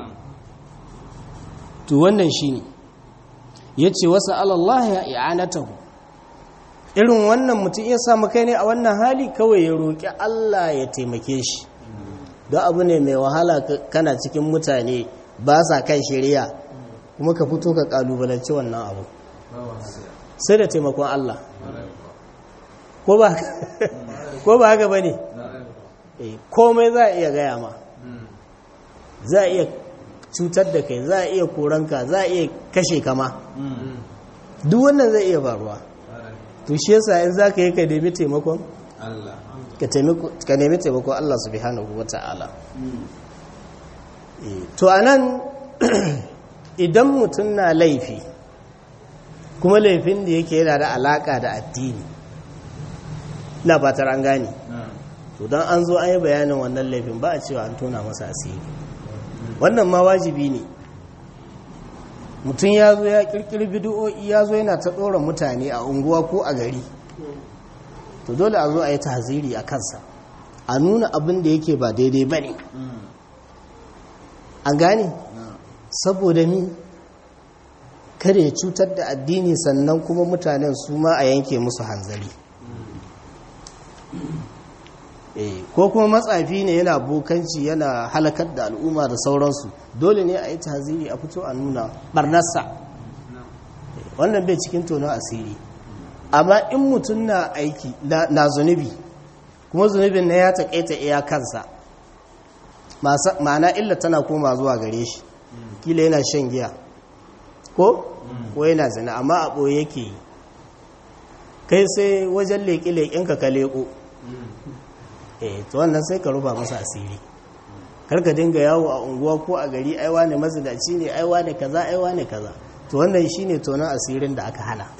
to wannan shine ya ce wasu Allah ya i'anatahu irin wannan mutum ya samu kai ne a wannan hali kawai ya roƙi Allah ya taimake shi don abu ne mai wahala kana cikin mutane ba sa kan shari'a kuma ka fito ka kalubalanci wannan abu sai da taimakon Allah ko ba haka ba ne komai za a iya gaya ma za a iya cutar da kai za a iya koranka za a iya kashe kama duk wannan zai iya faruwa to shi yasa in za ka yi ka nemi taimakon ka nemi taimakon Allah subhanahu wa ta'ala to anan idan mutum na laifi kuma laifin da yake yana da alaka da addini na fatar an gane to don an zo an yi bayanin wannan laifin ba a cewa an tona masa asiri wannan ma wajibi ne mutum ya zo ya kirkiri bidiyo'i ya zo yana ta ɗora mutane a unguwa ko a gari to dole a zo a yi tahziri a kansa a nuna abin da yake ba daidai ba ne an gane saboda mi kada ya cutar da addini sannan kuma mutanen su ma a yanke musu hanzari ko kuma matsafi ne yana bokanci yana halakar da al'umma da sauransu dole ne a yi tahziri a fito a nuna barnarsa wannan bai cikin tono asiri amma in mutum na aiki na zunubi kuma zunubin na ya taƙaita iya kansa ma'ana illa tana koma zuwa gare shi kila yana shan giya ko ko yana zina amma a ɓoye yake yi kai sai wajen leƙe-leƙenka ka leƙo eh to wannan sai ka ruba masa asiri karka dinga yawo a unguwa ko a gari aiwa ne mazinaci ne aiwa ne kaza aiwa ne kaza to wannan shine tonon asirin da aka hana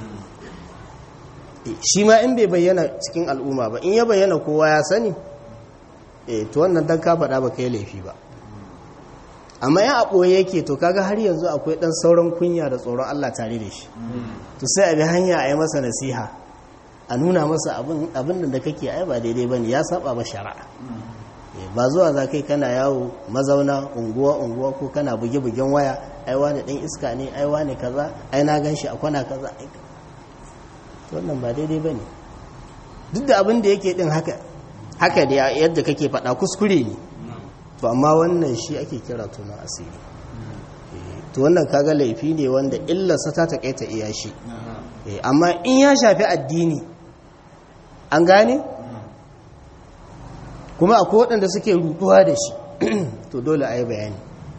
shi ma in bai bayyana cikin al'umma ba in ya bayyana kowa ya sani eh to wannan dan ka faɗa ba kai laifi ba amma ya ɓoye yake to kaga har yanzu akwai ɗan sauran kunya da tsoron Allah tare da shi to sai a bi hanya a yi masa nasiha a nuna masa abin da kake ai ba daidai ba ne ya saba ba shari'a ba zuwa za kai kana yawo mazauna unguwa unguwa ko kana buge-bugen waya ai wani ɗan iska ne ai wani kaza ai na gan shi a kwana kaza wannan ba daidai ba ne duk da abin da yake ɗin haka haka da yadda kake faɗa kuskure ne to amma wannan shi ake kira tuna asiri to wannan kaga laifi ne wanda illarsa ta taƙaita iya shi amma in ya shafi addini an gane kuma akwai waɗanda suke rutuwa da shi to dole a yi bayani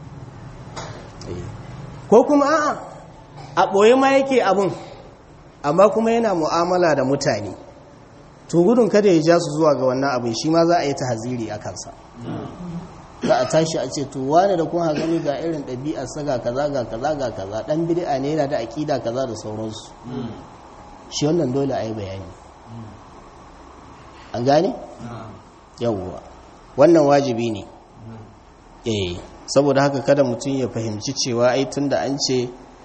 ko kuma a'a a ɓoye ma yake abun amma kuma yana mu'amala da mutane to gudun kada ya ja su zuwa ga wannan abin shi ma za a yi ta haziri a kansa za a tashi a ce to wane da kun gani ga irin ɗabi'ar saga kaza ga kaza ga kaza ɗan bid'a ne yana da aƙida kaza da sauransu shi wannan dole a yi bayani an gane? yawwa wannan wajibi ne eh saboda haka kada mutum ya fahimci cewa ai tun da an ce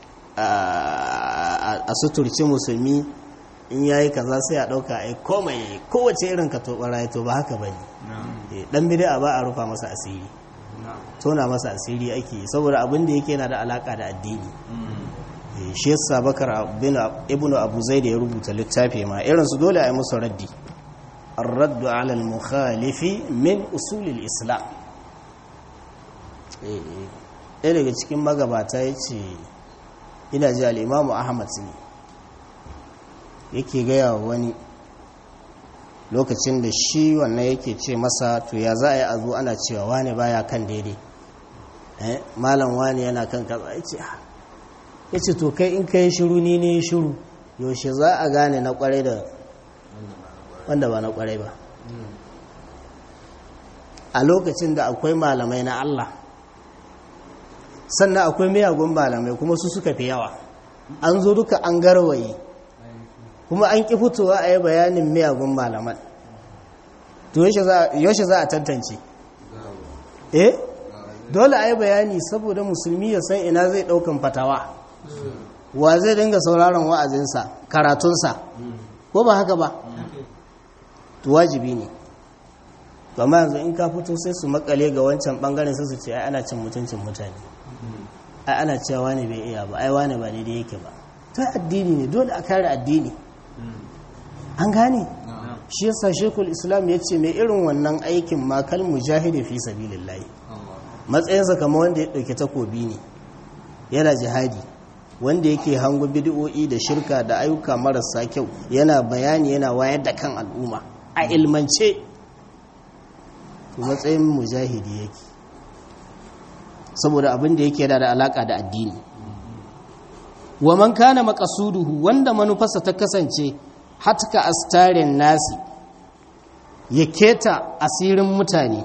a suturci musulmi in yayi kaza sai a ɗauka ai komai kowace irin ka toɓara to ba haka ba ne ɗan bida ba a rufa masa asiri tona masa asiri ake saboda abin da yake na da alaka da addini shi yasa bakar ibn abu zai da ya rubuta littafi ma irinsu dole a yi musu raddi الرد على المخالف من أصول الإسلام ɗaya daga cikin magabata ya ce ina ji al'imamu ahmad ne yake gaya wa wani lokacin da shi wannan yake ce masa to ya za a yi a zo ana cewa wane baya kan daidai malam wane yana kan kaza ya ce ya ce to kai in ka yi shiru ni ne shiru yaushe za a gane na kwarai da wanda ba na kwarai ba a lokacin da akwai malamai na Allah sannan akwai miyagun malamai kuma su suka fi yawa an zo duka an garwaye kuma an ƙi fitowa a yi bayanin miyagun malaman to yaushe za a tantance eh dole a yi bayani saboda musulmi ya san ina zai ɗaukan fatawa wa zai dinga sauraron wa'azinsa karatunsa ko ba haka ba to wajibi ne amma yanzu in ka fito sai su makale ga wancan bangaren sai su ce ai ana cin mutuncin mutane ai ana cewa wani bai iya ba ai wani ba daidai yake ba ta addini ne dole a kare addini an gane shi yasa shekul islam ya ce mai irin wannan aikin makal mujahidi fi sabilillahi matsayinsa kamar wanda ya ɗauki takobi ne yana jihadi wanda yake hango bidiyo'i da shirka da ayyuka marasa kyau yana bayani yana wayar da kan al'umma a ilmance matsayin mujahidi yake saboda abin da yake da alaka da addini wa man kana maqasuduhu wanda manufarsa ta kasance hatka astarin nasi ya keta asirin mutane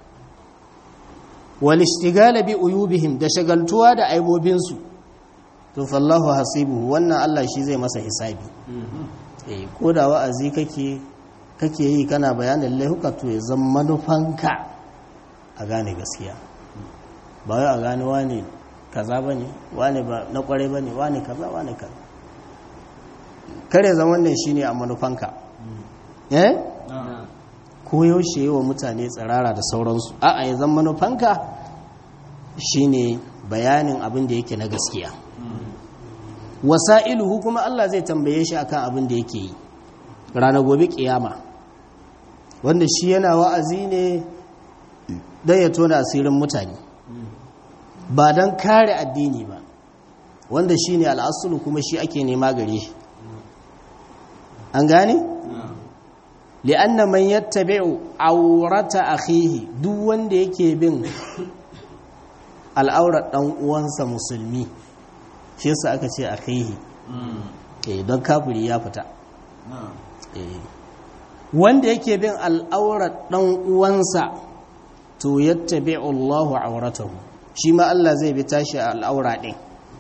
wal ishtigala bi uyubihim da shagaltuwa da aibobinsu to fallahu hasibuhu wannan Allah shi zai masa hisabi eh ko da wa'azi kake kake yi kana bayanin laihuka to ya zama manufanka a gane gaskiya ba wai a gane wane kaza bane wane ba na kware bane wane kaza wane kaza kare zaman ne shine a manufanka eh ko yaushe yi wa mutane tsirara da sauransu a'a ya zama manufanka shine bayanin abin da yake na gaskiya wasa'iluhu kuma Allah zai tambaye shi akan abin da yake yi rana gobe kiyama wanda shi yana wa'azi ne don ya tona asirin mutane ba don kare addini ba wanda shi ne al'asulu kuma shi ake nema gare shi an gane? li'anna man yattabi'u aurata akhihi duk wanda yake bin al'aurar dan uwansa musulmi shi yasa aka ce akhihi eh don kafiri ya fita eh wanda yake bin al'aurar dan uwansa to yattabi'u Allahu auratahu shi ma Allah zai bi tashi al'aura din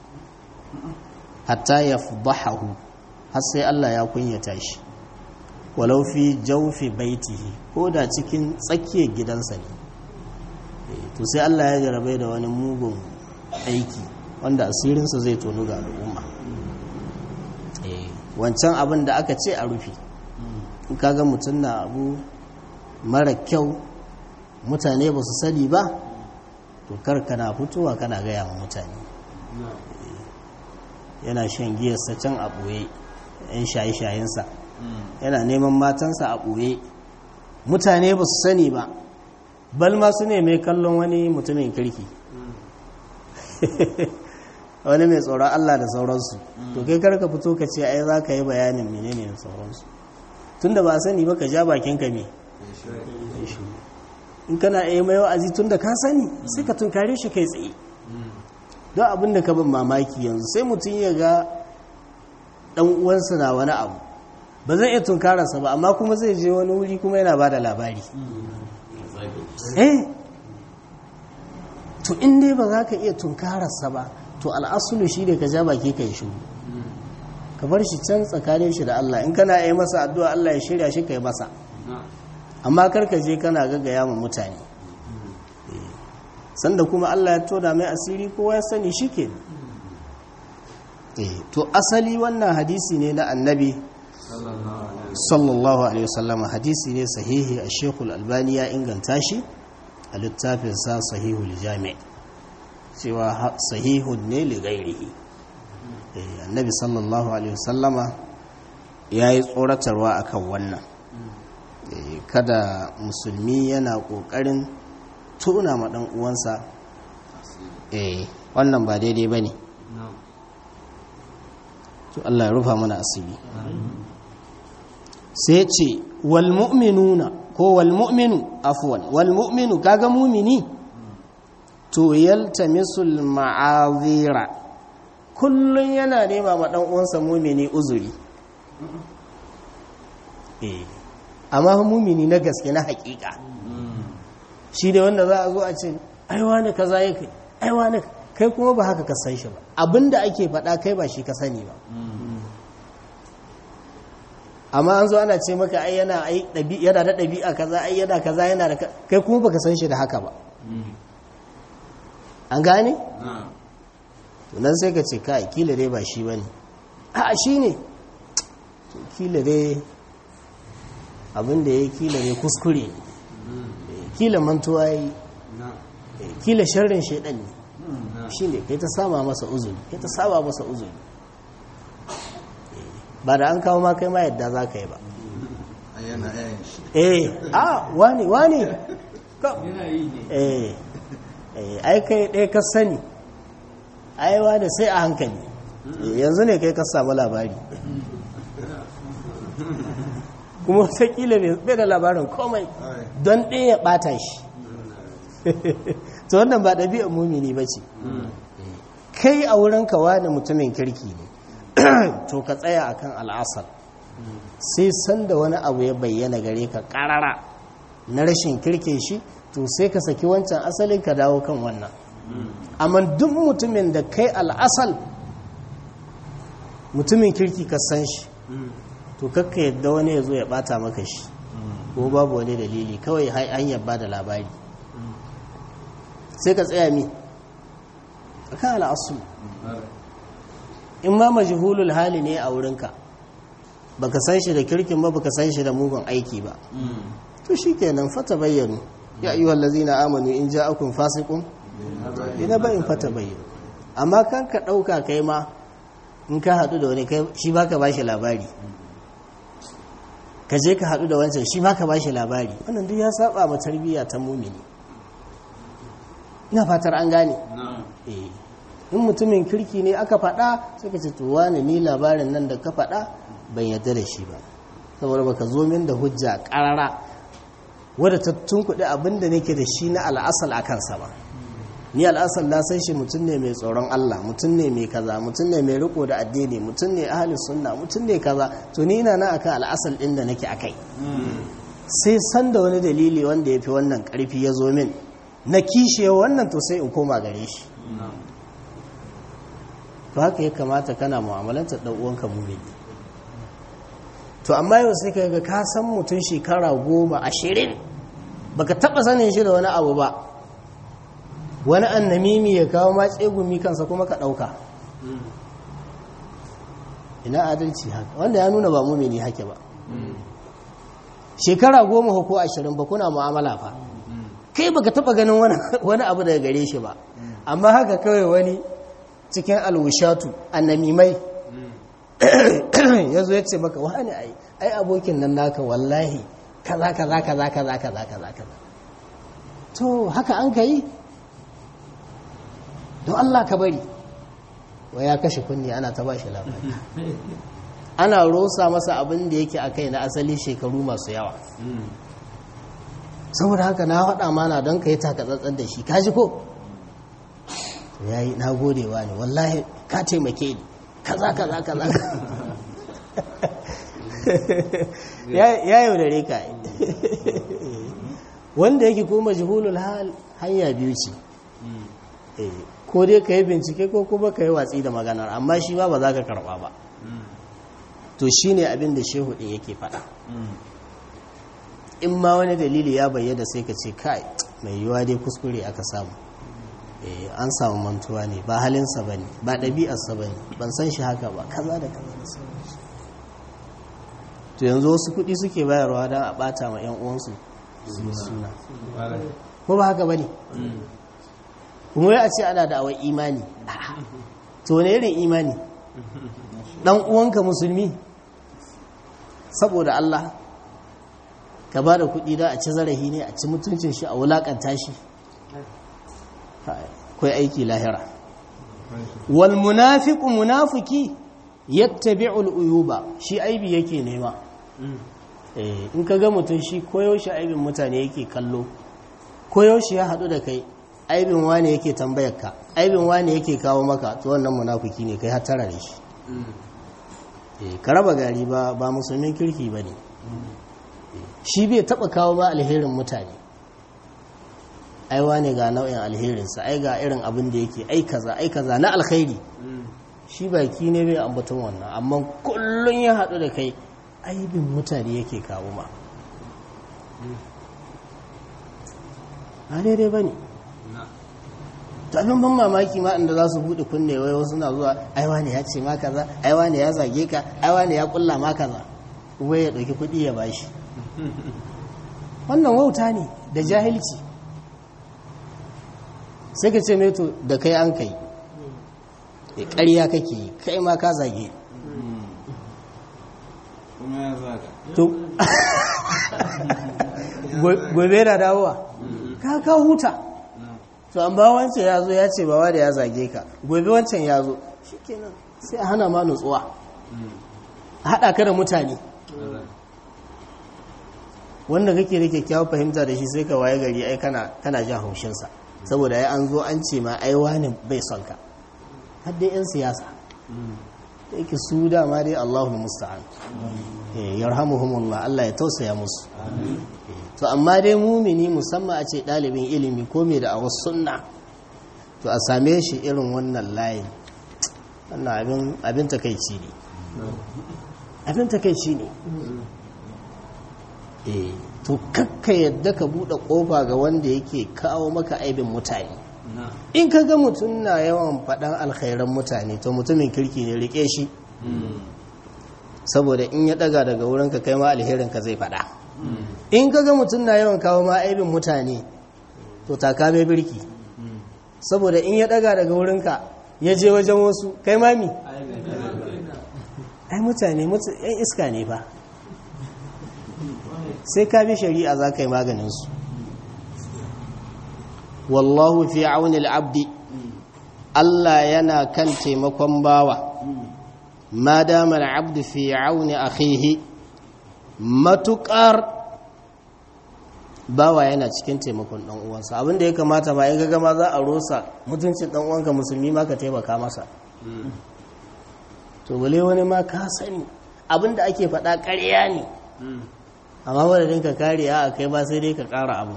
hatta yafdahu har sai Allah ya kunyata shi walau fi jawfi baitihi ko da cikin tsakiyar gidansa ne to sai Allah ya jarabe da wani mugun aiki wanda asirinsa zai tonu ga al'umma wancan abin da aka ce a rufe in kaga mutum na abu mara kyau mutane ba su sani ba to kar kana fitowa kana gaya wa mutane yana shan giyarsa can a ɓoye yan shaye-shayensa yana neman matansa a ɓoye mutane ba su sani ba balma su ne mai kallon wani mutumin kirki wani mai tsoron Allah da sauransu to kai karka fito ka ce ai za ka yi bayanin menene da sauransu tunda ba sani ba ka ja bakin ka me in kana iya mai wa'azi tun da ka sani sai ka tunkare shi kai tsaye don abin da ka bin mamaki yanzu sai mutum ya ga dan uwansa na wani abu ba zai iya tunkararsa ba amma kuma zai je wani wuri kuma yana ba da labari eh to in dai ba za ka iya tunkararsa ba to al'asulu shi ne ka ja baki ka yi shuru ka bar shi can tsakanin shi da Allah in kana yi masa addu'a Allah ya shirya shi ka yi masa amma karka je kana gaggaya ma mutane sanda kuma Allah ya tona mai asiri kowa ya sani shi ke to asali wannan hadisi ne na annabi sallallahu alaihi wasallam hadisi ne sahihi a shekul albani ya inganta shi a littafinsa sahihul jami' cewa sahihun ne li gairihi annabi sallallahu alaihi wasallama ya yi tsoratarwa akan wannan kada musulmi yana ƙoƙarin tuna ma ɗan uwansa wannan ba daidai ba ne to Allah ya rufa mana asiri sai ce wal mu'minuna ko wal mu'minu afwan wal mu'minu kaga mumini to yaltamisul ma'azira kullun yana nema ma dan uwansa mumini uzuri eh amma mumini na gaske na hakika shi ne wanda za a zo a ce aiwa ne kaza ya kai aiwa ne kai kuma ba haka ka san shi ba abinda ake faɗa kai ba shi ka sani ba amma an zo ana ce maka ai yana yana da ɗabi'a kaza ai yana kaza yana da kai kuma baka san shi da haka ba an gane to nan sai ka ce kai kila dai ba shi bane a shi ne kila dai abin da ya kila dai kuskure kila mantuwa yi kila sharrin shaidan ne shi ne kai ta sama masa uzuri kai ta saba masa uzuri ba da an kawo ma kai ma yadda za ka yi ba eh a wani wani eh ai kai ɗaya ka sani ai wani sai a hankali yanzu ne kai ka samu labari kuma watakila bai da labarin komai don ɗaya ya ɓata shi to wannan ba ɗabi'ar mumini ba ce kai a wurin kawa da mutumin kirki ne to ka tsaya akan al'asar sai sanda wani abu ya bayyana gare ka ƙarara na rashin kirke shi to sai ka saki wancan asalin ka dawo kan wannan amma duk mutumin da kai al'asal mutumin kirki ka san shi to kakka yadda wani ya zo ya bata maka shi ko babu wani dalili kawai hanyar ba da labari sai ka tsaya mi a kan al'asu in ma majihulul hali ne a wurinka baka san shi da kirkin ba baka san shi da mugun aiki ba to shi kenan fata bayyanu ya yi wallazi na amanu in ja akun fasikun ina bayin fata bayyanu amma kan ka ɗauka kai ma in ka haɗu da wani shi baka ba shi labari ka je ka haɗu da wancan shi baka ba shi labari wannan duk ya saba ma tarbiyya ta mumini ina fatar an gane in mutumin kirki ne aka faɗa sai ka ce to wani ni labarin nan da ka faɗa ban yarda da shi ba saboda baka zo min da hujja ƙarara wadda ta tunkuɗe abin da nake da shi na al'asal a kansa ba ni al'asal na san shi mutum ne mai tsoron Allah mutum ne mai kaza mutum ne mai riko da addini mutum ne ahli sunna mutum ne kaza to ni ina nan akan al'asal ɗin da nake akai sai san da wani dalili wanda ya fi wannan ƙarfi ya zo min na kishe wannan to sai in koma gare shi to haka ya kamata kana mu'amalantar ɗan uwanka mumini to amma yau sai ka ga ka san mutum shekara goma ashirin baka taɓa sanin shi da wani abu ba wani annamimi ya kawo ma tsegumi kansa kuma ka ɗauka ina adalci haka wanda ya nuna ba mumini hake ba shekara goma ko ashirin ba kuna mu'amala fa kai baka taɓa ganin wani abu daga gare shi ba amma haka kawai wani cikin alwushatu annamimai ya zo ya ce maka wani ai ai abokin nan naka wallahi kaza kaza kaza kaza kaza kaza kaza to haka an ka yi don Allah ka bari wa ya kashe kunni ana ta bashi labari ana rosa masa abin da yake a kai na asali shekaru masu yawa saboda haka na faɗa mana don ka yi takatsantsan da shi kaji ko ya yi na godewa ne wallahi ka taimake ni kaza kaza kaza ya yaudare ka wanda yake kuma jihulul hanya biyu ce ko dai ka yi bincike ko kuma ka yi watsi da maganar amma shi ba ba za ka karba ba to shi ne abin da shehu ɗin yake faɗa in ma wani dalili ya bayyana sai ka ce kai mai yiwuwa dai kuskure aka samu an samu mantuwa ne ba halinsa ba ne ba ɗabi'arsa ba ne ban san shi haka ba kaza da kaza da sauransu to yanzu wasu kuɗi suke bayarwa don a ɓata ma 'yan uwansu suna ko ba haka ba ne kuma ya ce ana da awai imani to ne irin imani ɗan uwanka musulmi saboda Allah ka ba da kuɗi da a ci zarafi ne a ci mutuncin shi a wulaƙanta shi kai aiki lahira wal munafiqu munafiki yattabi'u al uyuba shi aibi yake nema eh in ka ga mutum shi koyaushe aibin mutane yake kallo koyaushe ya hadu da kai aibin wane yake tambayar ka aibin wane yake kawo maka to wannan munafiki ne kai hatara da shi ka raba gari ba ba musulmin kirki ba ne shi bai taba kawo ba alherin mutane aiwa ne ga nau'in alherinsa ai ga irin abin da yake ai kaza ai kaza na alkhairi shi baki ne bai ambaton wannan amma kullum ya haɗu da kai aibin mutane yake kawo ma a daidai ba ne to abin ban mamaki ma inda za su buɗe kunne wai wasu na zuwa aiwa ne ya ce ma kaza aiwa ne ya zage ka aiwa ne ya kulla ma kaza wai ya ɗauki kuɗi ya bashi wannan wauta ne da jahilci sai ka ce to da kai an kai ƙarya kake yi kai ma ka zage kuma ya zaga to gobe da dawowa ka ka huta to an ba wancan ya zo ya ce ba da ya zage ka gobe wancan ya zo shikenan sai a hana ma nutsuwa a haɗa ka da mutane wanda kake da kyakkyawar fahimta da shi sai ka waye gari ai kana kana jin haushinsa saboda ya an zo an ce ma ai wani bai son ka har dai yan siyasa da yake su dama dai Allahul musta'an eh yarhamuhumullah Allah ya tausaya musu to amma dai mumini musamman a ce ɗalibin ilimi ko mai da awa sunna to a same shi irin wannan layin wannan abin abin takeici ne abin takeici ne eh to kakka yadda ka buɗe ƙofa ga wanda yake kawo maka aibin mutane in ka ga mutum na yawan faɗan alkhairan mutane to mutumin kirki ne rike shi saboda in ya ɗaga daga wurinka kai ma alherinka zai faɗa in ka ga mutum na yawan kawo ma aibin mutane to taka mai birki saboda in ya ɗaga daga wurinka ya je wajen wasu kai mami ai mutane yan iska ne ba sai ka bi shari'a za ka yi maganinsu wallahu fi auni al'abdi Allah yana kan taimakon bawa ma dama al'abdi fi auni akhihi matuƙar bawa yana cikin taimakon ɗan uwansa abinda ya kamata ba in gama za a rosa mutuncin ɗan uwanka musulmi ma ka taimaka masa to bale wani ma ka sani abinda ake faɗa ƙarya ne amma wadda ka kare a kai ba sai dai ka ƙara abu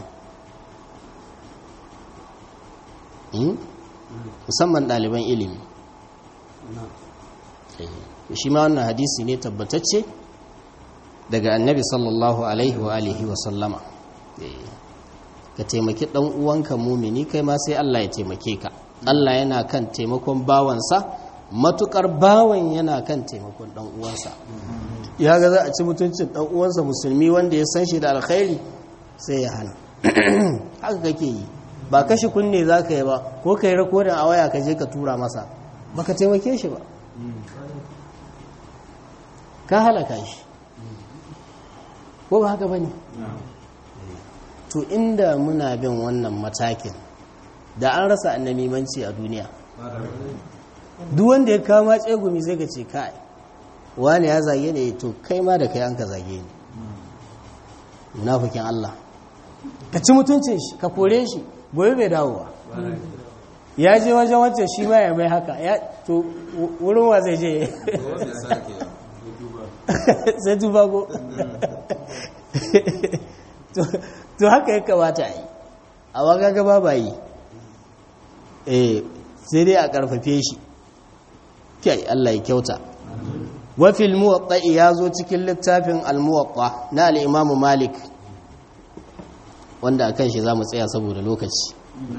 musamman ɗaliban ilimi shi ma wannan hadisi ne tabbatacce daga annabi sallallahu alaihi wa alihi wa sallama ka taimaki ɗan uwanka mumini kai ma sai Allah ya taimake ka Allah yana kan taimakon bawansa matukar bawan yana kan taimakon ɗan uwansa ya ga za a ci mutuncin ɗan uwansa musulmi wanda ya san shi da alkhairi sai ya hana haka kake yi ba kashi kunne za ka yi ba ko ka yi rakodin a waya ka je ka tura masa ba ka taimake shi ba ka halaka shi ko ba haka ba ne to inda muna bin wannan matakin da an rasa annamimanci a duniya duk wanda ya kama tsegumi sai ka ce kai wani ya zage ne to kai ma da kai an ka zage ni munafikin Allah ka ci mutuncin shi ka kore shi gobe bai dawowa ya je wajen wancan shi ma ya mai haka ya to wurin wa zai je sai duba ko to haka ya kamata a yi a waga gaba ba yi eh sai dai a karfafe shi kai Allah ya kyauta wafil muwatta ya zo cikin littafin al-muwatta na al-imamu malik wanda a kan shi za mu tsaya saboda lokaci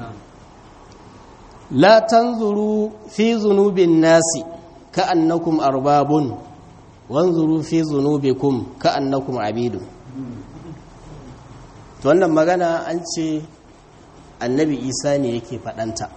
la tanzuru fi zunubin nasi ka'annakum arbabun wanzuru fi zunubikum ka'annakum abidun to wannan magana an ce annabi isa ne yake faɗanta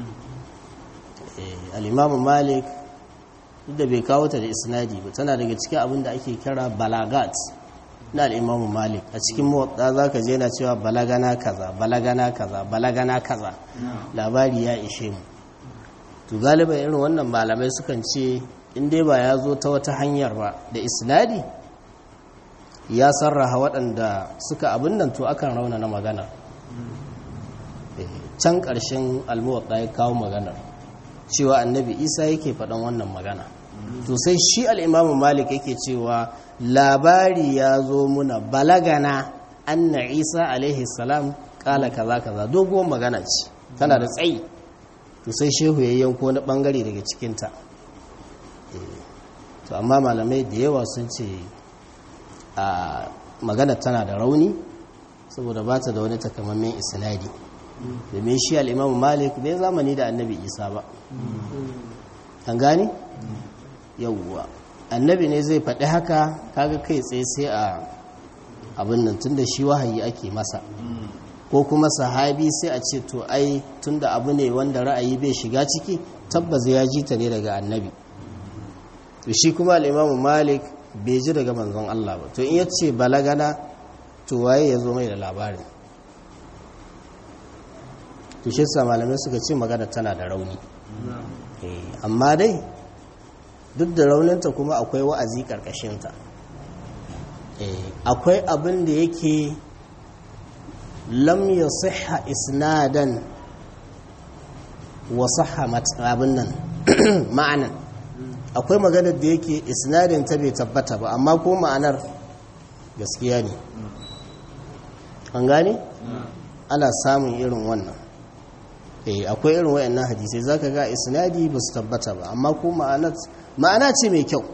al-imamu malik duk da bai kawo ta da isnadi ba tana daga cikin abin da ake kira balagat na al'imamu malik a cikin motsa za ka je na cewa balagana kaza balagana kaza balagana kaza labari ya ishe mu to galiba irin wannan malamai sukan ce in dai ba ya zo ta wata hanyar ba da isnadi ya sarraha waɗanda suka abin nan to akan rauna na magana can ƙarshen almuwaɗa ya kawo maganar cewa annabi isa yake faɗan wannan magana to sai shi al'imamu malik yake cewa labari ya zo muna balagana anna isa alaihi salam kala kaza kaza doguwar magana ce tana da tsayi to sai shehu ya yanko na bangare daga cikinta to amma malamai da yawa sun ce a magana tana da rauni saboda ba ta da wani takamammen isnadi domin shi al'imamu malik bai zamani da annabi isa ba an gane yauwa annabi ne zai faɗi haka kaga kai tsaye sai a abin nan tunda shi wahayi ake masa ko kuma sahabi sai a ce to ai tunda abu ne wanda ra'ayi bai shiga ciki tabbas ya ji ta ne daga annabi to shi kuma al'imamu malik bai ji daga manzon Allah ba to in ya ce balagana to waye ya zo mai da labarin to shi sa malamai suka ce magana tana da rauni amma dai duk da rauninta kuma akwai wa'azi ƙarƙashinta akwai abin da yake lam ya siha isnadan wa siha abin nan ma'anan akwai maganar da yake isnadin ta bai tabbata ba amma ko ma'anar gaskiya ne an gane ana samun irin wannan akwai irin wayannan hadisai zaka ga isnadi ba su tabbata ba amma ko ma'ana ce mai kyau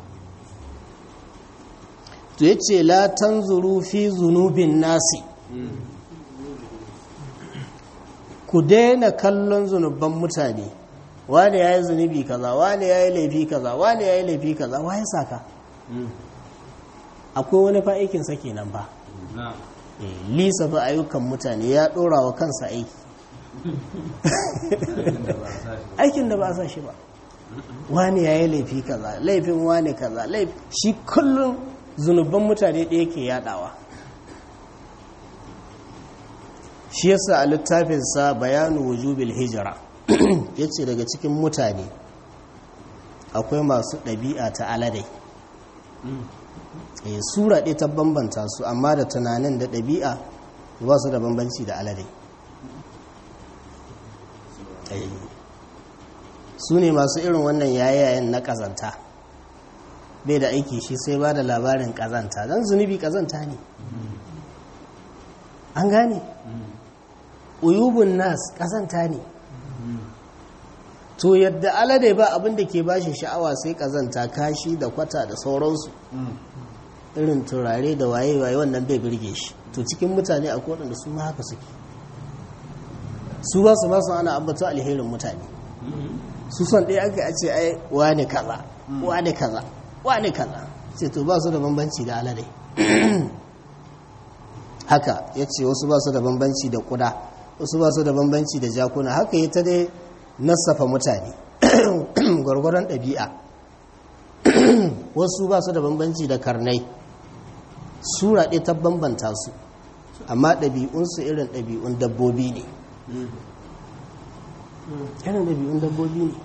to yace la tanzuru fi zunubin nasi ku daina kallon zunuban mutane wani yayi zunubi kaza wani yayi laifi kaza wani yayi laifi kaza waye saka akwai wani fa aikin sa kenan ba lisa fa ayyukan mutane ya dora wa kansa aiki aikin da ba a sa shi ba wani ya yi laifi kaza laifin wani kaza laifi shi kullum zunuban mutane ɗaya ke yadawa shi yasa a littafinsa bayanu wujubil hijira ya ce daga cikin mutane akwai masu ɗabi'a ta aladai sura ɗaya ta bambanta su amma da tunanin da ɗabi'a ba su da bambanci da aladai su ne masu irin wannan yayayen na ƙazanta bai da aiki shi sai ba da labarin ƙazanta don zunubi ƙazanta ne an gane uyubun nas ƙazanta ne to yadda alade ba abin da ke bashi sha'awa sai ƙazanta kashi da kwata da sauransu irin turare da waye-waye wannan bai birge shi to cikin mutane a kodin da su ma haka suke su ba su masu ana ambata alherin mutane su son ɗaya aka a ce ai wane kaza wane kaza wane kaza ce to ba su da bambanci da alade haka ya ce wasu ba su da bambanci da kuda wasu ba su da bambanci da jakuna haka ya ta dai nasafa mutane gwargwaron ɗabi'a wasu ba su da bambanci da karnai sura ɗaya ta bambanta su amma ɗabi'unsu irin ɗabi'un dabbobi ne irin ɗabi'un dabbobi ne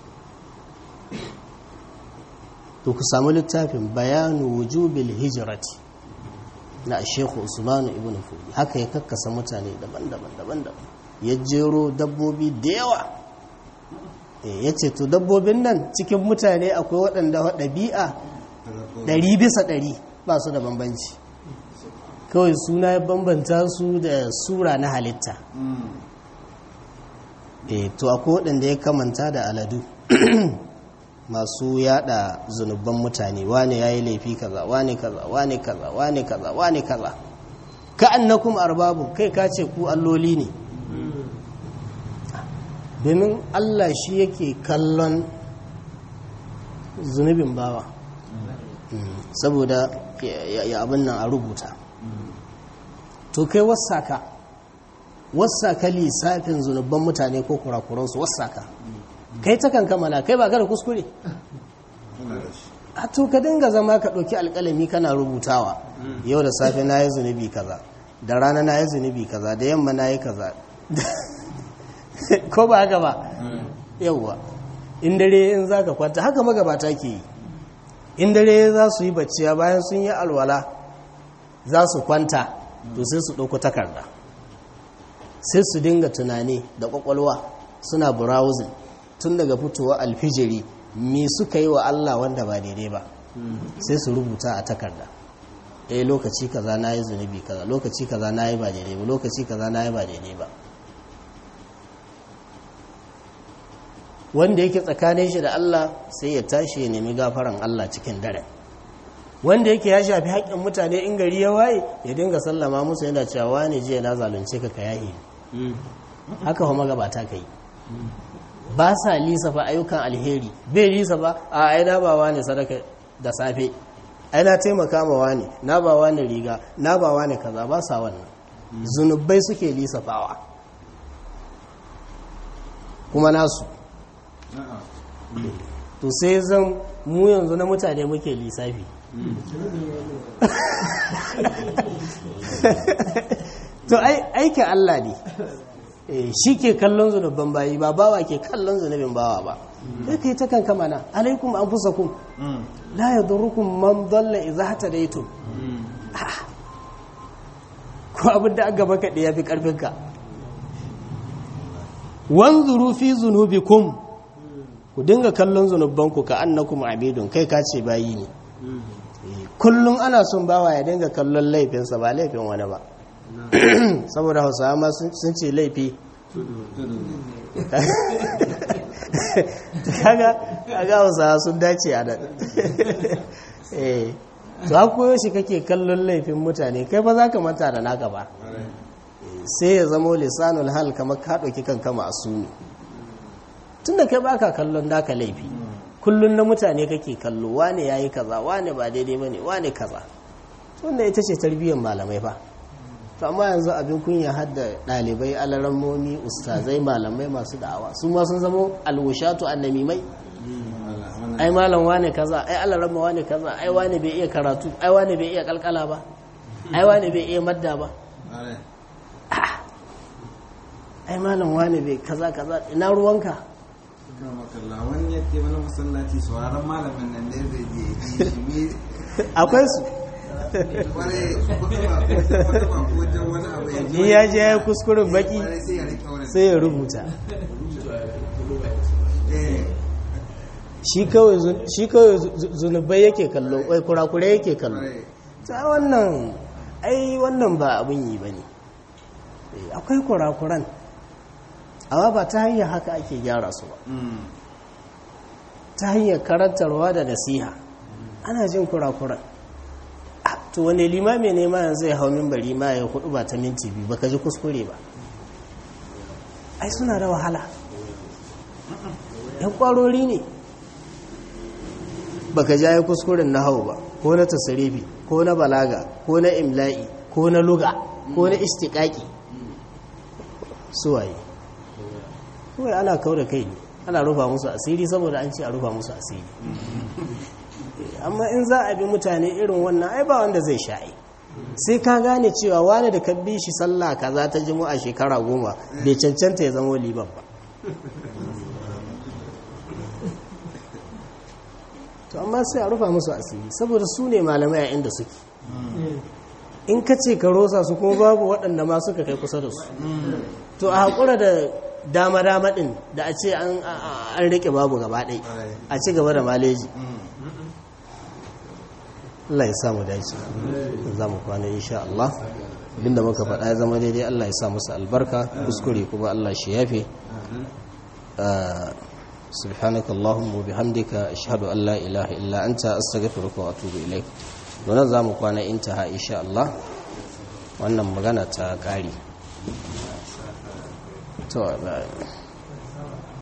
to ku samu littafin bayanu wujubil hijirati na shekhu usmanu ibn fudi haka ya kakkasa mutane daban-daban daban-daban ya jero dabbobi da yawa ya ce to dabbobin nan cikin mutane akwai waɗanda ɗabi'a ɗari bisa ɗari ba su da bambanci kawai suna ya bambanta su da sura na halitta e to akwai waɗanda ya kamanta da aladu masu yada zunubban mutane wane ya yi laifi kaza wane kaza wane kaza wane kaza wane kaza ka annakum arbabu kai ka ce ku alloli ne domin allah shi yake kallon zunubin bawa saboda ya abin nan a rubuta to kai wasaka wasaka lissafin zunubban mutane ko kurakuransu wasaka kai ta kankama kai ba ka da kuskure a to ka dinga zama ka ɗauki alƙalami kana rubutawa yau da safe na yi zunubi kaza da rana na yi zunubi kaza da yamma na yi kaza ko ba haka ba yauwa in dare in za ka kwanta haka magabata ke yi in dare za su yi bacciya bayan sun yi alwala za su kwanta to sai su ɗauko takarda sai su dinga tunani da ƙwaƙwalwa suna browsing tun daga fitowa alfijiri me suka yi wa Allah wanda ba daidai ba sai su rubuta a takarda eh lokaci kaza na yi zunubi kaza lokaci kaza na yi ba daidai ba lokaci kaza na yi ba daidai ba wanda yake tsakanin shi da Allah sai ya tashi ya nemi gafaran Allah cikin dare wanda yake ya shafi haƙƙin mutane in gari ya waye ya dinga sallama musu yana cewa wani jiya na zalunce ka ka yahi haka kuma gabata kai ba sa lisa fa ayyukan alheri bai lisa ba a ai na ba wani sadaka da safe ai na taimaka ma wani na ba wani riga na ba wani kaza ba sa wannan zunubai suke lisa fawa kuma nasu to sai zan mu yanzu na mutane muke lissafi to aikin Allah ne shi ke kallon zunubban bayi ba bawa ke kallon zunubin bawa ba sai kai ta kanka mana alaikum an fusa kun la ya durukun man dalla iza hata da ito ko abin da aka baka ɗaya fi ƙarfinka wanzuru fi zunubikum ku dinga kallon zunubbanku ka annakum abidun kai ka ce bayi ne kullum ana son bawa ya dinga kallon laifinsa ba laifin wani ba saboda hausawa ma sun ce laifi kaga kaga hausawa sun dace a nan eh to koyo shi kake kallon laifin mutane kai ba za ka manta da naka ba sai ya zamo lisanul hal kamar ka ɗauki kanka ma'asumi tunda kai baka kallon naka laifi kullun na mutane kake kallo wane yayi kaza wane ba daidai bane wane kaza wanda ita ce tarbiyyar malamai fa to amma yanzu abin kunya hadda dalibai alarammomi ustazai malamai masu da'awa su ma sun zama alwushatu annamimai ai malam wane kaza ai alaramma wane kaza ai wane bai iya karatu ai wane bai iya kalkala ba ai wane bai iya madda ba ai malam wane bai kaza kaza ina ruwanka makalla wani ya ke wani masallaci sauraron malamin nan da zai je ji shi me akwai su kware kutuba kutuba ko wajen wani abu ya ji in ya je ya kuskuren baki kware sai ya rike wani sai ya rubuta eh shi kawai zun- shi kawai zu- zu- zunubai yake kallo wai kurakure yake kallo kware ta wannan ai wannan ba abin yi ba ne akwai kurakuran amma ba ta hanyar haka ake gyara su ba mm ta hanyar karantarwa da nasiha ana jin kurakuran Ah, to wane limami ne ma yanzu ya hau mimbari ma ya hudu ba ta minti biyu baka ji kuskure ba ai suna da wahala yan kwarori ne baka ja ya kuskuren na hau ba ko na tasarifi ko na balaga ko na imla'i ko na luga ko na istiƙaƙi suwaye kawai ana kau da kai ne ana rufa musu asiri saboda an ce a rufa musu asiri amma in za a bi mutane irin wannan ai ba wanda zai sha'i sai ka gane cewa wani da ka bi shi sallah kaza ta a shekara goma bai cancanta ya zama liban ba to amma sai a rufa musu asiri saboda su ne malamai a inda suke in ka ce ka rosa su kuma babu waɗanda ma suka kai kusa da su to a haƙura da dama-dama ɗin da a ce an an riƙe babu gaba ɗai a ci gaba da maleji Allah ya samu dace za mu kwana insha Allah abinda muka faɗa ya zama daidai Allah ya sa musu albarka kuskure kuma Allah shi yafe subhanaka allahumma bihamdika ashhadu an la ilaha illa anta astaghfiruka wa atubu ilaik wannan za mu kwana intaha insha Allah wannan magana ta ƙari to